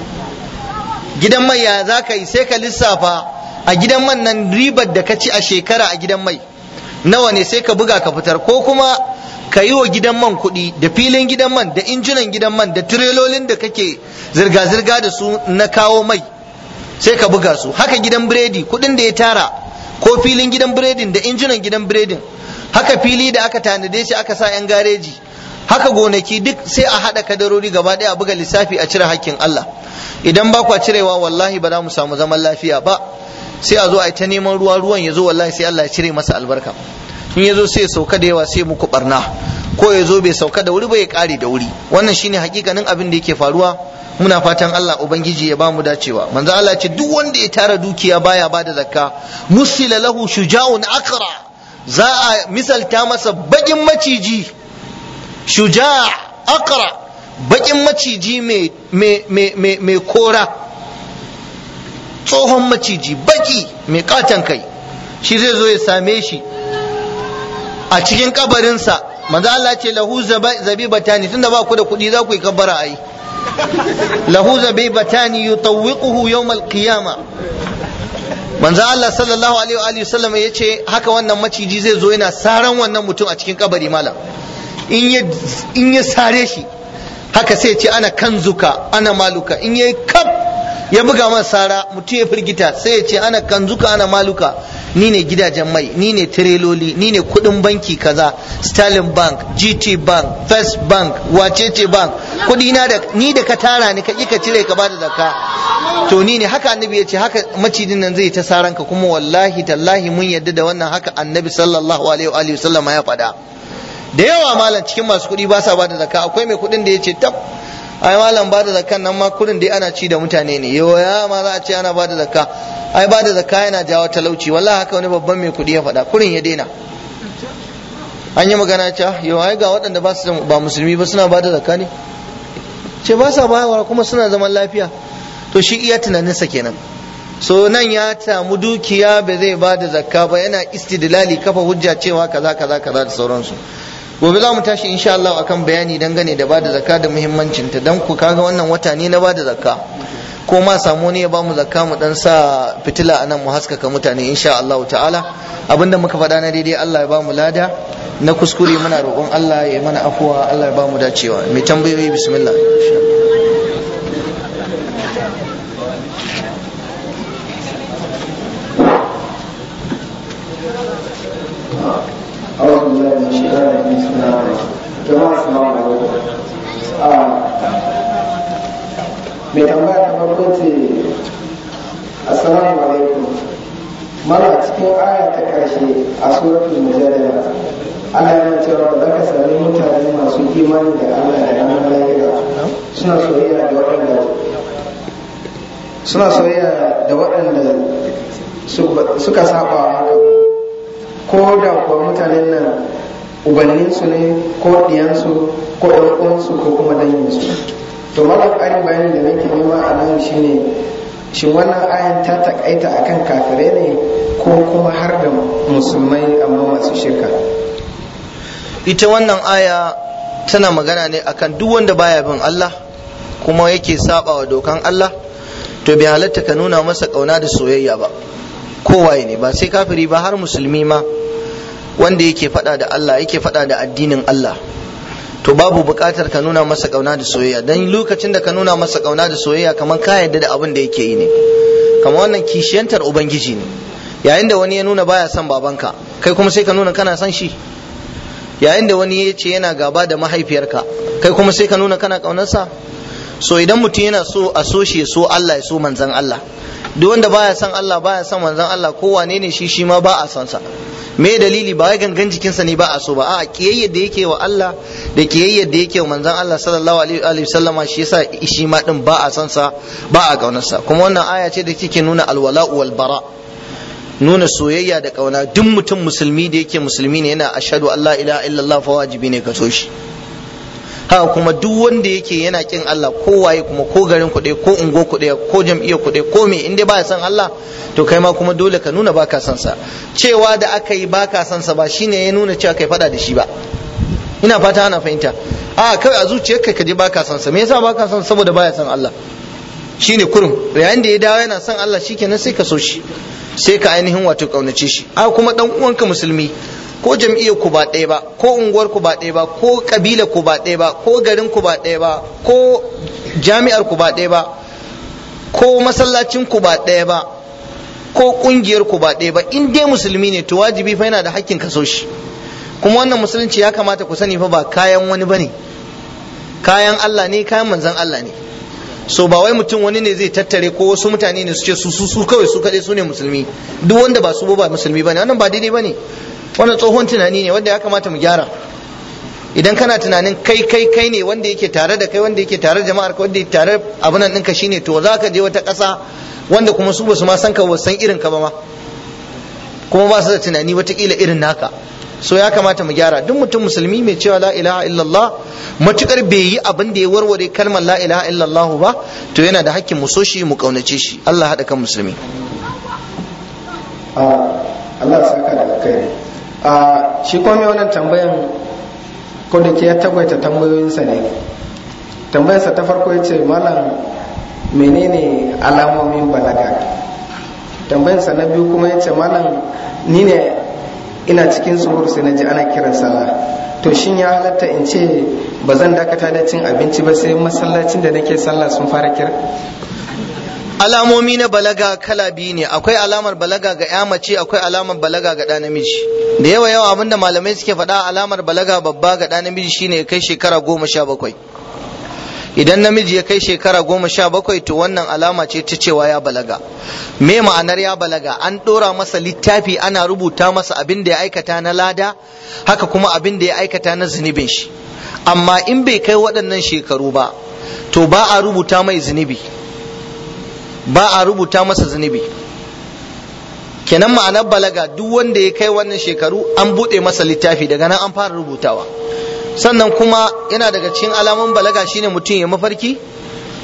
gidan mai ya za ka yi sai ka lissafa a gidan man nan ribar da ka ci a shekara a gidan mai nawa ne sai ka buga ka fitar ko kuma ka yi wa gidan man kuɗi da filin gidan man da injinan gidan man da tirelolin da kake zirga-zirga da su na kawo mai sai ka buga su haka gidan biredi kuɗin da ya tara ko filin gidan biredin da injinan gidan biredin haka fili da aka tanade shi aka sa 'yan gareji haka gonaki duk sai a haɗa kadarori gaba ɗaya a buga lissafi a cire hakkin Allah idan ba kwa cirewa wallahi ba za mu samu zaman lafiya ba sai a zo a yi ta neman ruwa ruwan ya zo wallahi sai Allah ya cire masa albarka in ya zo sai ya sauka da yawa sai muku barna ko ya zo bai sauka da wuri ba ya kare da wuri wannan shine hakikanin abin da yake faruwa muna fatan Allah ubangiji ya bamu dacewa manzo Allah ce duk wanda ya tara dukiya baya bada zakka musila lahu shuja'un akra za a misalta masa bakin maciji shuja' akra bakin maciji mai kora tsohon maciji baki mai katon kai shi zai zo ya same shi a cikin kabarinsa manzo Allah ce lahu zabibatani tunda ba ku da kuɗi za ku yi kabbara ai lahu zabibatani yutawwiquhu yawm al-qiyama manzo Allah sallallahu alaihi wa sallam ya ce haka wannan maciji zai zo yana saran wannan mutum a cikin kabari malam in ya sare shi haka sai ce ana kanzuka ana maluka in yayi kaf ya buga masa sara mutum ya firgita sai ya ce ana kanzuka ana maluka ni ne gidajen mai ni ne tireloli ni ne kudin banki kaza Sterling Bank GT Bank First Bank wacece bank kudi na da ni da ka tara ni ka ka cire ka bada zakka to ni ne haka annabi ya ce haka macidin nan zai ta saran ka kuma wallahi tallahi mun yadda da wannan haka annabi sallallahu alaihi wa sallam ya faɗa da yawa malam cikin masu kuɗi ba sa bada zakka akwai mai kuɗin da ya ce tab ai malam bada zakkan nan ma kurin dai ana ci da mutane ne yau ya ma za a ce ana bada zakka ai bada zakka yana jawo talauci wallahi haka wani babban mai kuɗi ya faɗa kurin ya daina an yi magana ce yau ai ga waɗanda ba su ba musulmi ba suna bada zakka ne ce ba sa bayarwa kuma suna zaman lafiya to shi iya tunaninsa kenan so nan ya samu dukiya ba zai ba da zakka ba yana istidlali kafa hujja cewa kaza kaza kaza da sauransu gobe za mu tashi insha Allah akan bayani dangane da bada zakka da muhimmancin ta dan ku kaga wannan wata ne na bada zakka ko ma samu ne ya ba mu zakka mu dan sa fitila anan mu haskaka mutane insha Allah ta'ala abinda muka faɗa na daidai Allah ya ba mu lada na kuskure muna roƙon Allah ya mana afuwa Allah ya ba mu dacewa mai tambayoyi bismillah أعوذ بالله من الشيطان الرجيم بسم الله الرحمن الرحيم جماعة السلام عليكم mai tambaya ta farko ce assalamu alaikum mana cikin aya ta karshe a suratul mujadala ana yana cewa ba za ka sami mutane masu imani da Allah da ranar lahira suna soyayya da waɗanda suna soyayya da waɗanda suka saba haka ko da kuwa mutanen nan ubanninsu ne ko ɗiyansu ko ɗan uwansu ko kuma danginsu to malam ƙarin bayani da nake nema a nan shine shin wannan ayan ta takaita akan kafirai ne ko kuma har da musulmai amma masu shirka ita wannan aya tana magana ne akan duk wanda baya bin Allah kuma yake saba wa dokan Allah to bai halatta ka nuna masa kauna da soyayya ba kowaye ne ba sai kafiri ba har musulmi ma wanda yake fada da Allah yake fada da addinin Allah to babu buƙatar ka nuna masa kauna da soyayya dan lokacin da ka nuna masa kauna da soyayya kamar ka yarda da abin da yake yi ne kamar wannan kishiyantar ubangiji ne yayin da wani ya nuna baya son babanka kai kuma sai ka nuna kana son shi yayin da wani ya ce yana gaba da mahaifiyarka kai kuma sai ka nuna kana kaunarsa so idan mutum yana so a so shi so Allah ya so manzan Allah duk wanda baya son Allah baya son manzan Allah ko wane ne shi shi ma ba a son sa me dalili ba wai gangan jikinsa ne ba a so ba a kiyayyar da yake wa Allah da kiyayyar da yake wa manzan Allah sallallahu alaihi wasallama shi yasa shi ma din ba a son sa ba a kaunarsa kuma wannan aya ce da take nuna alwala'u wal bara' nuna soyayya da kauna duk mutum musulmi da yake musulmi ne yana ashadu Allah ilaha illallah fa wajibi ne ka so shi haka kuma duk wanda yake yana kin Allah ko waye kuma ko garin kuɗe ko ungo kuɗe ko jam'iyyar kuɗe ko me in dai baya son Allah to kai ma kuma dole ka nuna baka son sa cewa da aka yi baka son sa ba shine ya nuna cewa kai fada da shi ba ina fata ana fahimta a kai a zuciyarka ka je baka son sa me yasa baka son saboda baya son Allah shine kurum yayin da ya dawo yana son Allah shikenan sai ka so shi sai ka ainihin wato kaunace shi a kuma dan uwanka musulmi ko jam'iyyar ku ba ɗaya ba ko unguwar ku ba ɗaya ba ko kabila ku ba ɗaya ba ko garin ku ba ɗaya ba ko jami'ar ku ba ɗaya ba ko masallacin ku ba ɗaya ba ko kungiyar ku ba ɗaya ba in dai musulmi ne to wajibi fa yana da hakkin ka so shi kuma wannan musulunci ya kamata ku sani fa ba kayan wani bane kayan Allah ne kayan manzon Allah ne so ba wai mutum wani ne zai tattare ko wasu mutane ne su ce su su su kawai su kaɗai su ne musulmi duk wanda ba su ba musulmi bane wannan ba daidai bane wannan tsohon tunani ne wanda ya kamata mu gyara idan kana tunanin kai kai kai ne wanda yake tare da kai wanda yake tare da jama'ar ka wanda yake tare abin nan ɗinka shine to za ka je wata ƙasa wanda kuma su ba su ma san ka ba san irin ka ba ma kuma ba su da tunani watakila irin naka so ya kamata mu gyara duk mutum musulmi mai cewa la ilaha illallah matukar bai yi abin da ya warware kalmar la ilaha illallah ba to yana da hakkin mu so shi mu kaunace shi Allah haɗa kan musulmi Allah saka da kai shi kuma mai wannan tambayan ko da ke ya tagwaita tambayoyinsa ne tambayarsa ta farko ya ce malam menene alamomin balaga tambayarsa na biyu kuma ya ce malam ni ne ina cikin suhur sai na ji ana kiran sallah to shin ya halatta in ce ba zan dakata da cin abinci ba sai masallacin da nake sallah sun fara kira alamomi na balaga kala biyu ne akwai alamar balaga ga ya mace akwai alamar balaga ga ɗa namiji da yawa yawa abinda malamai suke faɗa alamar balaga babba ga ɗa namiji shine ya kai shekara goma sha bakwai idan namiji ya kai shekara goma sha bakwai to wannan alama ce ta cewa ya balaga me ma'anar ya balaga an ɗora masa littafi ana rubuta masa abin da ya aikata na lada haka kuma abin da ya aikata na zunubin shi amma in bai kai waɗannan shekaru ba to ba a rubuta mai zunubi ba a rubuta masa zunubi kenan ma'anar balaga duk wanda ya kai wannan shekaru an buɗe masa littafi daga nan an fara rubutawa sannan kuma yana daga cikin alamun balaga shine mutum ya mafarki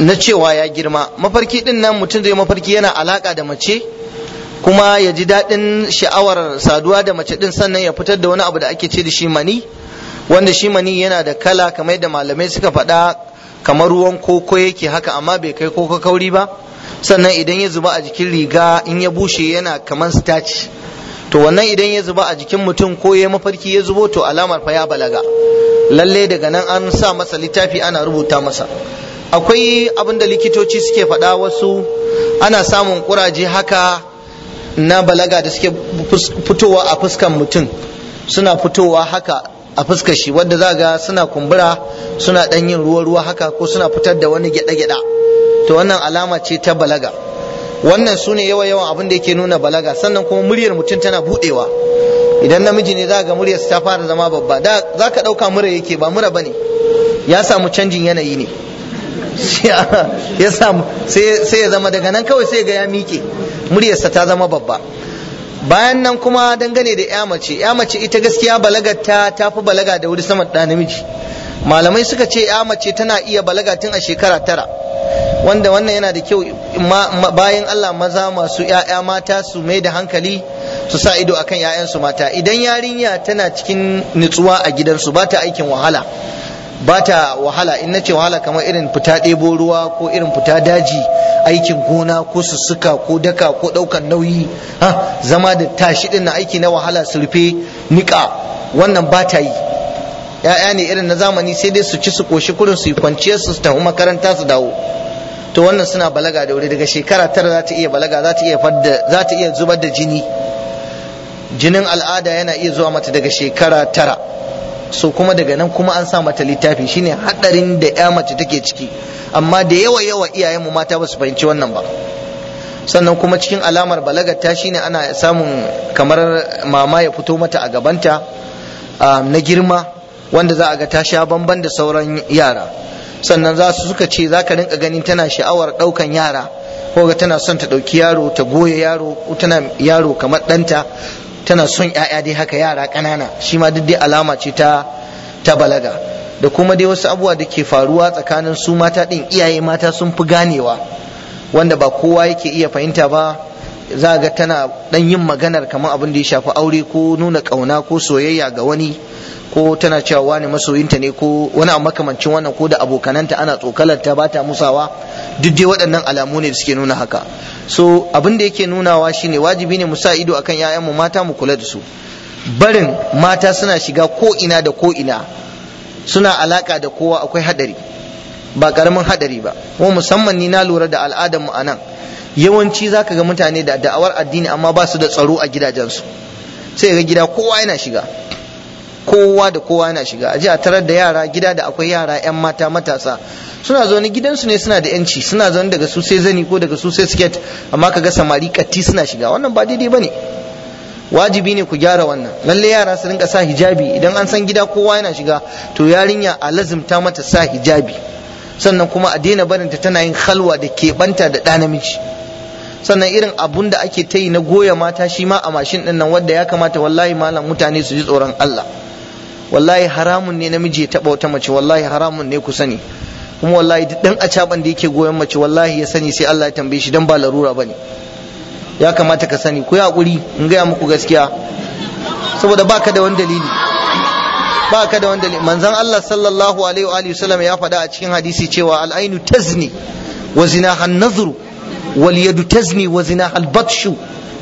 na cewa ya girma mafarki din nan mutum zai mafarki yana alaka da mace kuma ya ji daɗin sha'awar saduwa da mace din sannan ya fitar da wani abu da ake ce da shi mani wanda shi mani yana da kala kamar da malamai suka faɗa kamar ruwan koko yake haka amma bai kai koko kauri ba sannan idan ya zuba a jikin riga in ya bushe yana kamar starch to wannan idan ya zuba a jikin mutum ko ya mafarki ya zubo to alamar fa ya balaga lalle daga nan an sa masa littafi ana rubuta masa akwai abin da likitoci suke faɗa wasu ana samun kuraje haka na balaga da suke fitowa a fuskan mutum suna fitowa haka a fuskar shi wadda za ga suna kumbura suna ɗan yin ruwa-ruwa haka ko suna fitar da wani gyaɗa-gyaɗa to wannan alama ce ta balaga wannan su ne yawa-yawan abin da yake nuna balaga sannan kuma muryar mutum tana buɗewa idan namiji ne za ga muryarsa ta fara zama babba da za ka ɗauka mura yake ba mura ba ne ya samu canjin yanayi ne ya samu sai ya zama daga nan kawai sai ga ya miƙe muryarsa ta zama babba bayan nan kuma dangane da ya mace ya mace ita gaskiya balagar ta ta fi balaga da wuri sama da namiji malamai suka ce ya mace tana iya balaga tun a shekara tara wanda wannan yana da kyau bayan Allah maza masu ‘ya'ya mata su mai da hankali su sa ido akan ‘ya'yansu mata idan yarinya tana cikin nutsuwa a gidansu ba ta aikin wahala ba ta wahala in nace wahala kamar irin fita ɗebo ruwa ko irin fita daji aikin gona ko sussuka ko daka ko ɗaukan nauyi ha zama da tashi ɗin na aiki na wahala surfe niƙa wannan ba ta yi ya'ya ne irin na zamani sai dai su ci su koshi kurin su yi kwanciyar su tafi makaranta su dawo to wannan suna balaga da wuri daga shekara tara za ta iya balaga za ta iya fadda za ta iya zubar da jini jinin al'ada yana iya zuwa mata daga shekara tara so kuma daga nan kuma an sa mata littafi shine hadarin da ya mace take ciki amma da yawa yawa iyayenmu mata ba su fahimci wannan ba sannan kuma cikin alamar balagar ta shine ana samun kamar mama ya fito mata a gabanta na girma wanda za a ga ta sha bamban da sauran yara sannan za su suka ce za ka rinka ganin tana sha'awar ɗaukan yara ko ga tana son ta ɗauki yaro ta goya yaro ko tana yaro kamar ɗanta tana son ‘ya'ya dai haka yara ƙanana shi ma duk dai alama ce ta ta balaga da kuma dai wasu abubuwa da ke faruwa tsakanin su mata ɗin iyaye mata sun fi ganewa wanda ba kowa yake iya fahimta ba za ga tana ɗan yin maganar kamar abin da ya shafi aure ko nuna ƙauna ko soyayya ga wani ko tana cewa wani masoyinta ne ko wani abu makamancin wannan ko da abokananta ana tsokalar ta ba ta musawa duk dai waɗannan alamu ne da suke nuna haka so abin da yake nunawa shine wajibi ne mu sa ido akan 'ya'yanmu mata mu kula da su barin mata suna shiga ko ina da ko ina suna alaka da kowa akwai hadari ba karamin hadari ba kuma musamman ni na lura da al'adar mu anan yawanci zaka ga mutane da da'awar addini amma ba su da tsaro a gidajensu sai ga gida kowa yana shiga kowa da kowa yana shiga a ji a tarar da yara gida da akwai yara 'yan mata matasa suna zaune gidansu ne suna da yanci suna zaune daga su sai zani ko daga su sai siket amma kaga samari katti suna shiga wannan ba daidai bane wajibi ne ku gyara wannan lalle yara su rinka sa hijabi idan an san gida kowa yana shiga to yarinya a lazimta mata sa hijabi sannan kuma a daina barinta tana yin halwa da keɓanta da ɗa namiji sannan irin abun da ake ta yi na goya mata shi ma a mashin ɗin nan wanda ya kamata wallahi malam mutane su ji tsoron Allah wallahi haramun ne namiji ya taɓa wata mace wallahi haramun ne ku sani kuma wallahi duk ɗan acaban da yake goyon mace wallahi ya sani sai Allah ya tambaye shi dan ba larura bane ya kamata ka sani ku yi hakuri in gaya muku gaskiya saboda baka da wani dalili baka da wani dalili manzon Allah sallallahu alaihi wa alihi wasallam ya faɗa a cikin hadisi cewa al-ainu tazni wa zinaha an-nazru wal yadu tazni wa zinaha al-batshu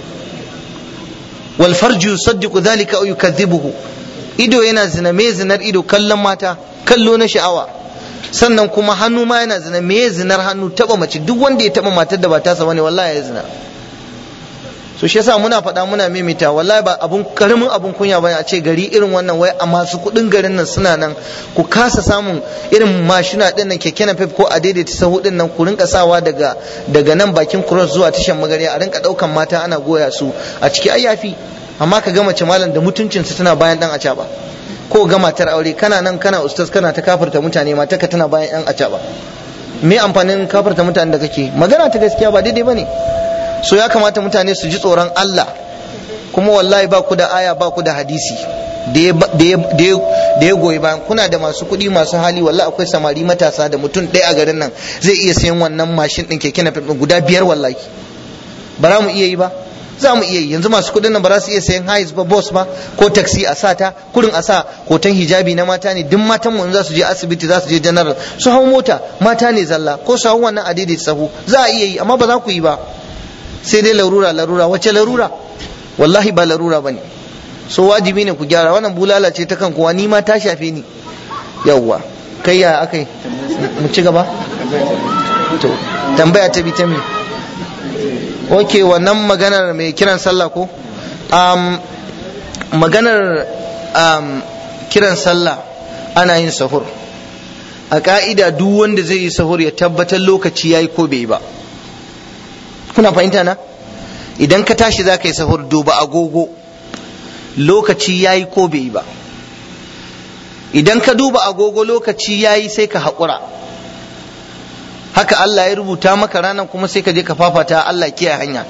wal farju yusaddiqu dhalika aw yukadhibuhu ido yana zina me zinar ido kallon mata kallo na sha'awa sannan kuma hannu ma yana zina me zinar hannu taba mace duk wanda ya taba matar da ba tasa bane wallahi ya zina so shi yasa muna faɗa muna mimita wallahi ba abun karamin abun kunya bane a ce gari irin wannan wai a masu kuɗin garin nan suna nan ku kasa samun irin mashina din nan keke na ko a daidaita sahu din nan ku rinka sawa daga daga nan bakin cross zuwa tashan magari a rinka ɗaukan mata ana goya su a ciki ai yafi amma ka ga mace malam da mutuncin su tana bayan dan acaba ko ga matar aure kana nan kana ustaz kana ta kafirta mutane mata ka tana bayan yan acaba me amfanin kafirta mutane da kake magana ta gaskiya ba daidai bane so ya kamata mutane su ji tsoron Allah kuma wallahi ba ku da aya ba ku da hadisi da ya goyi bayan kuna da masu kuɗi masu hali wallahi akwai samari matasa da mutum ɗaya a garin nan zai iya sayan wannan mashin ɗin keke na guda biyar wallahi ba za mu iya yi ba za mu iya yi yanzu masu kuɗin nan ba za su iya sayan hais ba bus ba ko taxi a sata kurin a sa hoton hijabi na mata ne duk matan mu za su je asibiti za su je general su hau mota mata ne zalla ko su hau wannan adidi sahu za a iya yi amma ba za ku yi ba sai dai larura larura wace larura wallahi ba larura bane so wajibi ne ku gyara wannan bulala ce ta kan kowa ni ma ta shafe ni yawwa kai ya akai mu ci gaba to tambaya ta bi ta me ok wannan maganar mai kiran sallah ko um, maganar um, kiran sallah ana yin sahur a ka'ida duk wanda zai yi sahur ya tabbatar lokaci ya yi ko bai ba kuna fahimta na idan ka tashi za ka yi sahur duba agogo lokaci ya yi ko bai ba idan ka duba agogo lokaci ya yi sai ka haƙura haka Allah ya rubuta maka ranar kuma sai ka je ka fafata Allah kiyaye hanya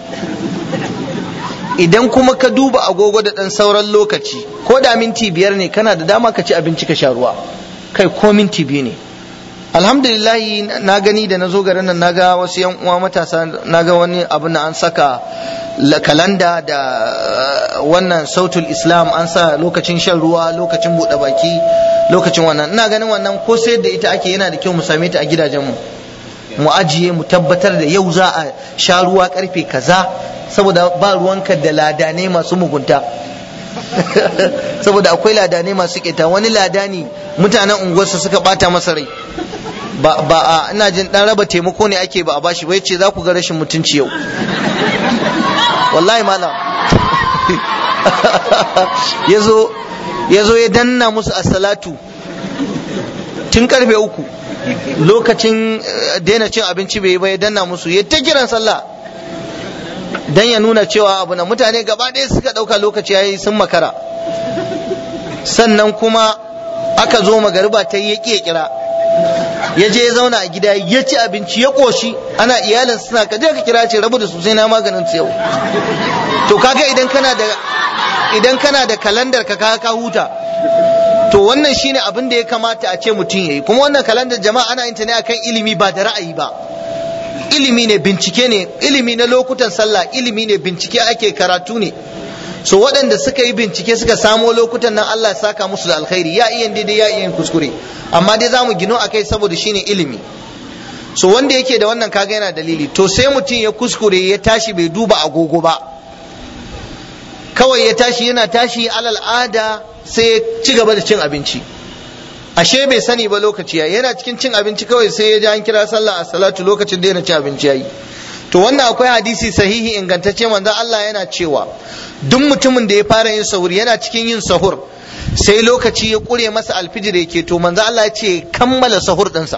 idan kuma ka duba agogo da ɗan sauran lokaci ko da minti biyar ne kana da dama ka ci abinci ka sha ruwa kai ko minti biyu ne alhamdulillahi na gani da na zo garin nan naga wasu yan uwa matasa naga wani abu na an saka kalanda da wannan sautul islam an sa lokacin shan ruwa lokacin buɗe baki lokacin wannan ina ganin wannan ko sayar da ita ake yana da kyau mu same ta a gidajenmu mu ajiye mu tabbatar da yau za a sha ruwa karfe kaza saboda ba ruwanka da ladanai masu mugunta saboda akwai ladanai masu keta wani ladani mutanen unguwarsa suka bata masa rai ba ba a ina jin dan raba taimako ne ake ba a bashi ba yace za ku ga rashin mutunci yau wallahi malam yazo yazo ya danna musu as-salatu tun karfe uku lokacin daina cin abinci bai yi ba ya danna musu ya ta kiran sallah dan ya nuna cewa abu na mutane gaba ɗaya suka ɗauka lokaci yayi sun makara sannan kuma aka zo magariba ta yi ya kira ya je ya zauna a gida ya ci abinci ya ƙoshi ana iyalin suna ka je ka kira ce rabu da su sai na maganin su yau to kaga idan kana da idan kana da kalandar ka ka huta to wannan shine abin da ya kamata a ce mutum yayi kuma wannan kalandar jama'a ana yin ta ne akan ilimi ba da ra'ayi ba ilimi ne bincike ne ilimi na lokutan sallah ilimi ne bincike ake karatu ne so waɗanda suka yi bincike suka samo lokutan nan Allah saka musu da alkhairi ya iya daidai ya iya kuskure amma dai zamu gino akai saboda shine ilimi so wanda yake da wannan kaga yana dalili to sai mutum ya kuskure ya tashi bai duba agogo ba kawai ya tashi yana tashi alal ada sai ya ci gaba da cin abinci ashe bai sani ba lokaci yayi yana cikin cin abinci kawai sai ya ji an kira sallah a salatu lokacin da yana cin abinci yayi to wannan akwai hadisi sahihi ingantacce manzon Allah yana cewa duk mutumin da ya fara yin sahur yana cikin yin sahur sai lokaci ya kure masa alfijir yake to manzon Allah ya ce kammala sahur ɗinsa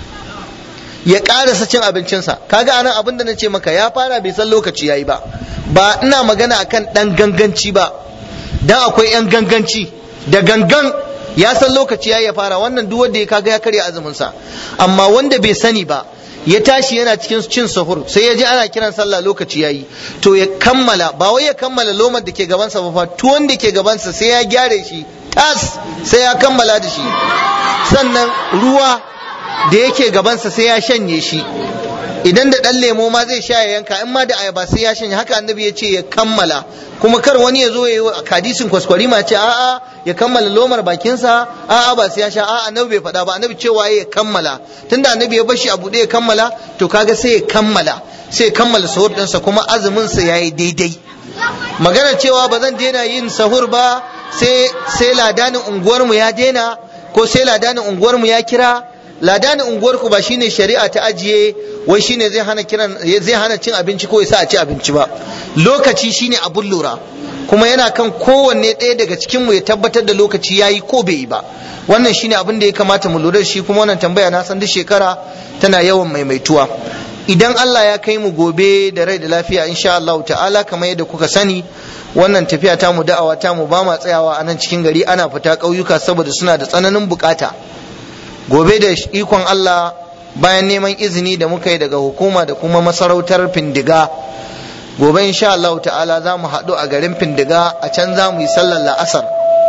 ya ƙarasa cin abincinsa kaga anan abin da na ce maka ya fara bai san lokaci yayi ba ba ina magana akan ɗan ganganci ba dan akwai 'yan ganganci da gangan ya san lokaci ya fara wannan duk wanda ya kaga ya karya azumin sa amma wanda bai sani ba ya tashi yana cikin cin sahur sai ya ji ana kiran sallah lokaci yayi to ya kammala ba wai ya kammala lomar da ke gabansa ba fa tuwon da ke gabansa sai ya gyare shi tas sai ya kammala da shi sannan ruwa da yake gabansa sai ya shanye shi idan da ɗan lemo ma zai sha ya yanka in ma da ayaba sai ya shanye haka annabi ya ce ya kammala kuma kar wani ya zo ya yi hadisin kwaskwari ma ce a'a ya kammala lomar bakinsa a'a ba sai ya sha a'a annabi bai faɗa ba annabi cewa ya kammala tunda annabi ya bashi a buɗe ya kammala to kaga sai ya kammala sai ya kammala sahur ɗinsa kuma azumin sa yayi daidai magana cewa ba zan daina yin sahur ba sai sai ladanin unguwarmu ya daina ko sai ladanin unguwarmu ya kira ladanin unguwarku ba shine shari'a ta ajiye wai shine zai hana kiran zai hana cin abinci ko yasa a ci abinci ba lokaci shine abun lura kuma yana kan kowanne ɗaya daga cikin mu ya tabbatar da lokaci yayi ko bai yi ba wannan shine abin da ya kamata mu lura da shi kuma wannan tambaya na san duk shekara tana yawan maimaituwa idan Allah ya kai mu gobe da rai da lafiya insha Allah ta'ala kamar yadda kuka sani wannan tafiya ta mu da'awa ta mu ba ma tsayawa a nan cikin gari ana fita ƙauyuka saboda suna da tsananin bukata gobe da ikon Allah bayan neman izini da muka yi daga hukuma da kuma masarautar findiga gobe insha Allah ta'ala za mu haɗu a garin findiga a can za mu yi sallar la'asar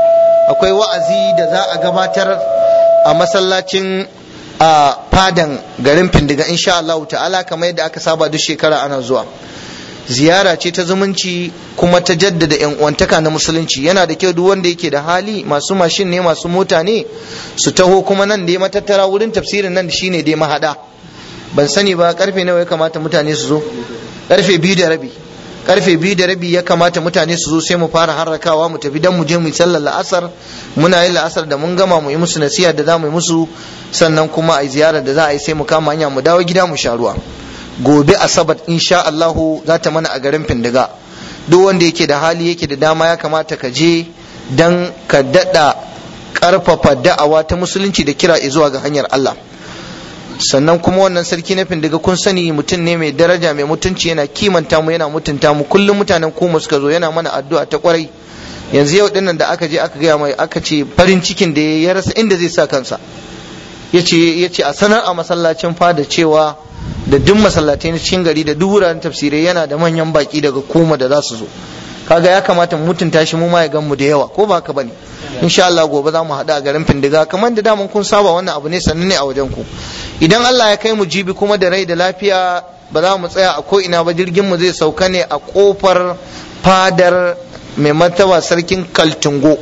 akwai wa'azi da za a gabatar a masallacin a fadan garin findiga insha Allah ta'ala kamar yadda aka saba duk shekara ana zuwa ziyara ce ta zumunci kuma ta jaddada yan uwantaka na musulunci yana da kyau duk wanda yake da hali masu mashin ne masu mota ne su taho kuma nan da ya matattara wurin tafsirin nan shine dai mahada ban sani ba karfe nawa ya kamata mutane su zo karfe biyu da rabi karfe biyu da rabi ya kamata mutane su zo sai mu fara harrakawa mu tafi dan mu je mu yi sallar la'asar muna yin la'asar da mun gama mu yi musu nasiha da za mu yi musu sannan kuma a yi ziyarar da za a yi sai mu kama hanya mu dawo gida mu sha ruwa gobe asabar insha Allahu za ta mana a garin Findiga duk wanda yake da hali yake da dama ya kamata ka je dan ka dada karfafa da'awa ta musulunci da kira zuwa ga hanyar Allah sannan kuma wannan sarki na findiga kun sani mutum ne mai daraja mai mutunci yana kimanta mu yana mutunta mu kullum mutanen kuma suka zo yana mana addu'a ta kwarai yanzu yau dinnan da aka je aka gaya mai aka ce farin cikin da ya rasa inda zai sa kansa yace yace a sanar a masallacin fada cewa da duk masallatai na cikin gari da duk wuraren tafsirai yana da manyan baki daga kuma da za su zo kaga ya kamata mu mutunta shi mu ma ya gan mu da yawa ko ba haka bane insha Allah gobe za mu haɗu a garin Findiga kamar da daman kun saba wannan abu ne sannan ne a wajen ku idan Allah ya kai mu jibi kuma da rai da lafiya ba za mu tsaya a ko ina ba jirgin mu zai sauka ne a kofar fadar mai martaba sarkin Kaltungo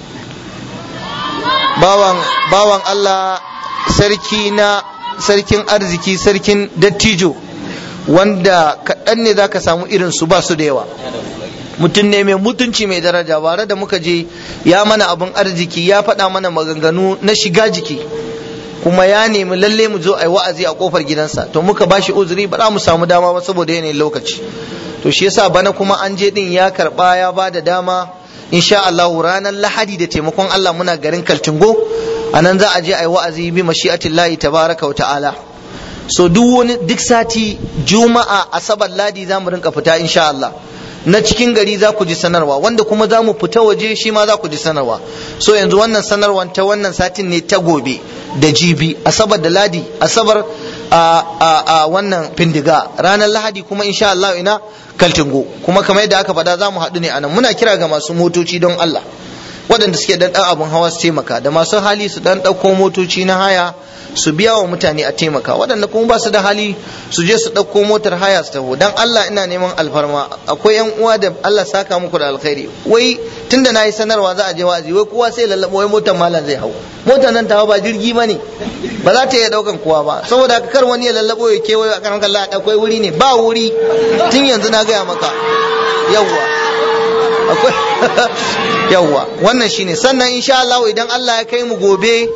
bawan bawan Allah sarki na sarkin arziki sarkin dattijo wanda kaɗan ne za ka samu irin su ba su da yawa mutum ne mai mutunci mai daraja bare da muka je ya mana abin arziki ya faɗa mana maganganu na shiga jiki kuma ya nemi lalle mu zo a yi wa'azi a kofar gidansa to muka ba shi uzuri ba za mu samu dama ba saboda yanayin lokaci to shi yasa bana kuma an je din ya karba ya ba da dama insha Allah ranar lahadi da taimakon Allah muna garin Kaltingo a nan za a je a yi wa'azi bi mashi'atillahi tabaraka wa ta'ala so duk wani duk sati juma'a asabar ladi za mu rinka fita insha Allah na cikin gari za ku ji sanarwa wanda kuma za mu fita waje shi ma za ku ji sanarwa so yanzu wannan sanarwar ta wannan satin ne ta gobe da jibi asabar da ladi asabar a, a, a wannan findiga ranar lahadi kuma insha Allah ina kaltingo kuma kamar yadda aka faɗa za mu haɗu ne anan muna kira ga masu motoci don Allah waɗanda suke dan ɗan abin hawa su taimaka da masu hali su dan ɗauko motoci na haya su biya wa mutane a taimaka waɗanda kuma ba su da hali su je su ɗauko motar haya su taho dan Allah ina neman alfarma akwai yan uwa da Allah saka muku da alkhairi wai tunda nayi sanarwa za a je wa'azi wai kowa sai lallabo wai motar malam zai hau motar nan tawa ba jirgi bane ba za ta iya ɗaukan kowa ba saboda haka kar wani ya lallabo ya kewaye a kan Allah akwai wuri ne ba wuri tun yanzu na gaya maka yawwa akwai yawwa wannan shine sannan insha Allah idan Allah ya kai mu gobe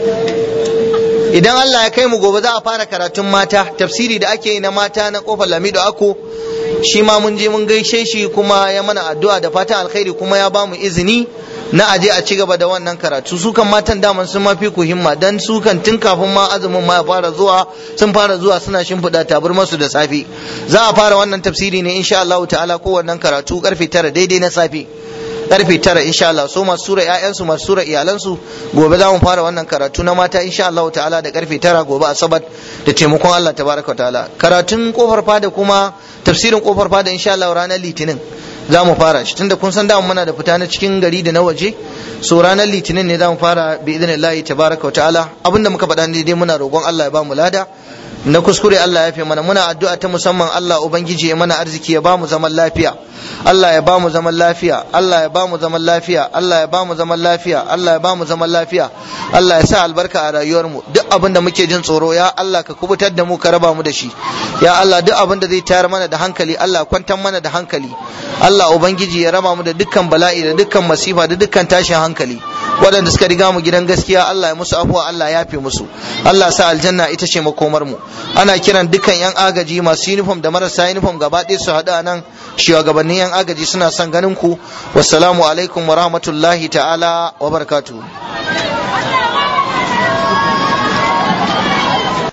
idan Allah ya kai mu gobe za a fara karatun mata tafsiri da ake yi na mata na kofar lamido ako shi ma mun je mun gaishe shi kuma ya mana addu'a da fatan alkhairi kuma ya bamu izini na aje a ci gaba da wannan karatu su kan matan daman sun mafi ku himma dan su kan tun kafin ma azumin ma ya fara zuwa sun fara zuwa suna shimfiɗa taburmar su da safe za a fara wannan tafsiri ne insha Allah ta'ala ko wannan karatu karfe tara daidai na safe karfe tara insha Allah so masu sura ƴaƴansu masu sura iyalansu gobe za mu fara wannan karatu na mata insha Allah ta'ala da karfe tara gobe asabar da taimakon Allah tabaraka wa ta'ala karatun kofar fada kuma tafsirin kofar fada insha Allah ranar litinin za mu fara shi tunda kun san da muna da fita na cikin gari da na waje so ranar litinin ne za mu fara bi idnillahi tabaraka wa ta'ala abinda muka faɗa ne dai muna roƙon Allah ya ba mu lada na kuskure Allah ya fi mana muna addu'a ta musamman Allah ubangiji ya mana arziki ya ba mu zaman lafiya Allah ya ba mu zaman lafiya Allah ya ba mu zaman lafiya Allah ya ba mu zaman lafiya Allah ya ba mu zaman lafiya Allah ya sa albarka a rayuwar mu duk abin da muke jin tsoro ya Allah ka kubutar da mu ka raba mu da shi ya Allah duk abin da zai tayar mana da hankali Allah kwantar mana da hankali Allah ubangiji ya raba mu da dukkan bala'i da dukkan masifa da dukkan tashin hankali waɗanda suka riga mu gidan gaskiya Allah ya musu afuwa Allah ya fi musu Allah sa aljanna ita ce makomar mu ana kiran dukkan yan agaji masu uniform da marasa uniform gaba ɗaya su haɗu a nan shugabannin yan agaji suna son ganin ku wassalamu alaikum wa rahmatullahi ta'ala wa barakatuhu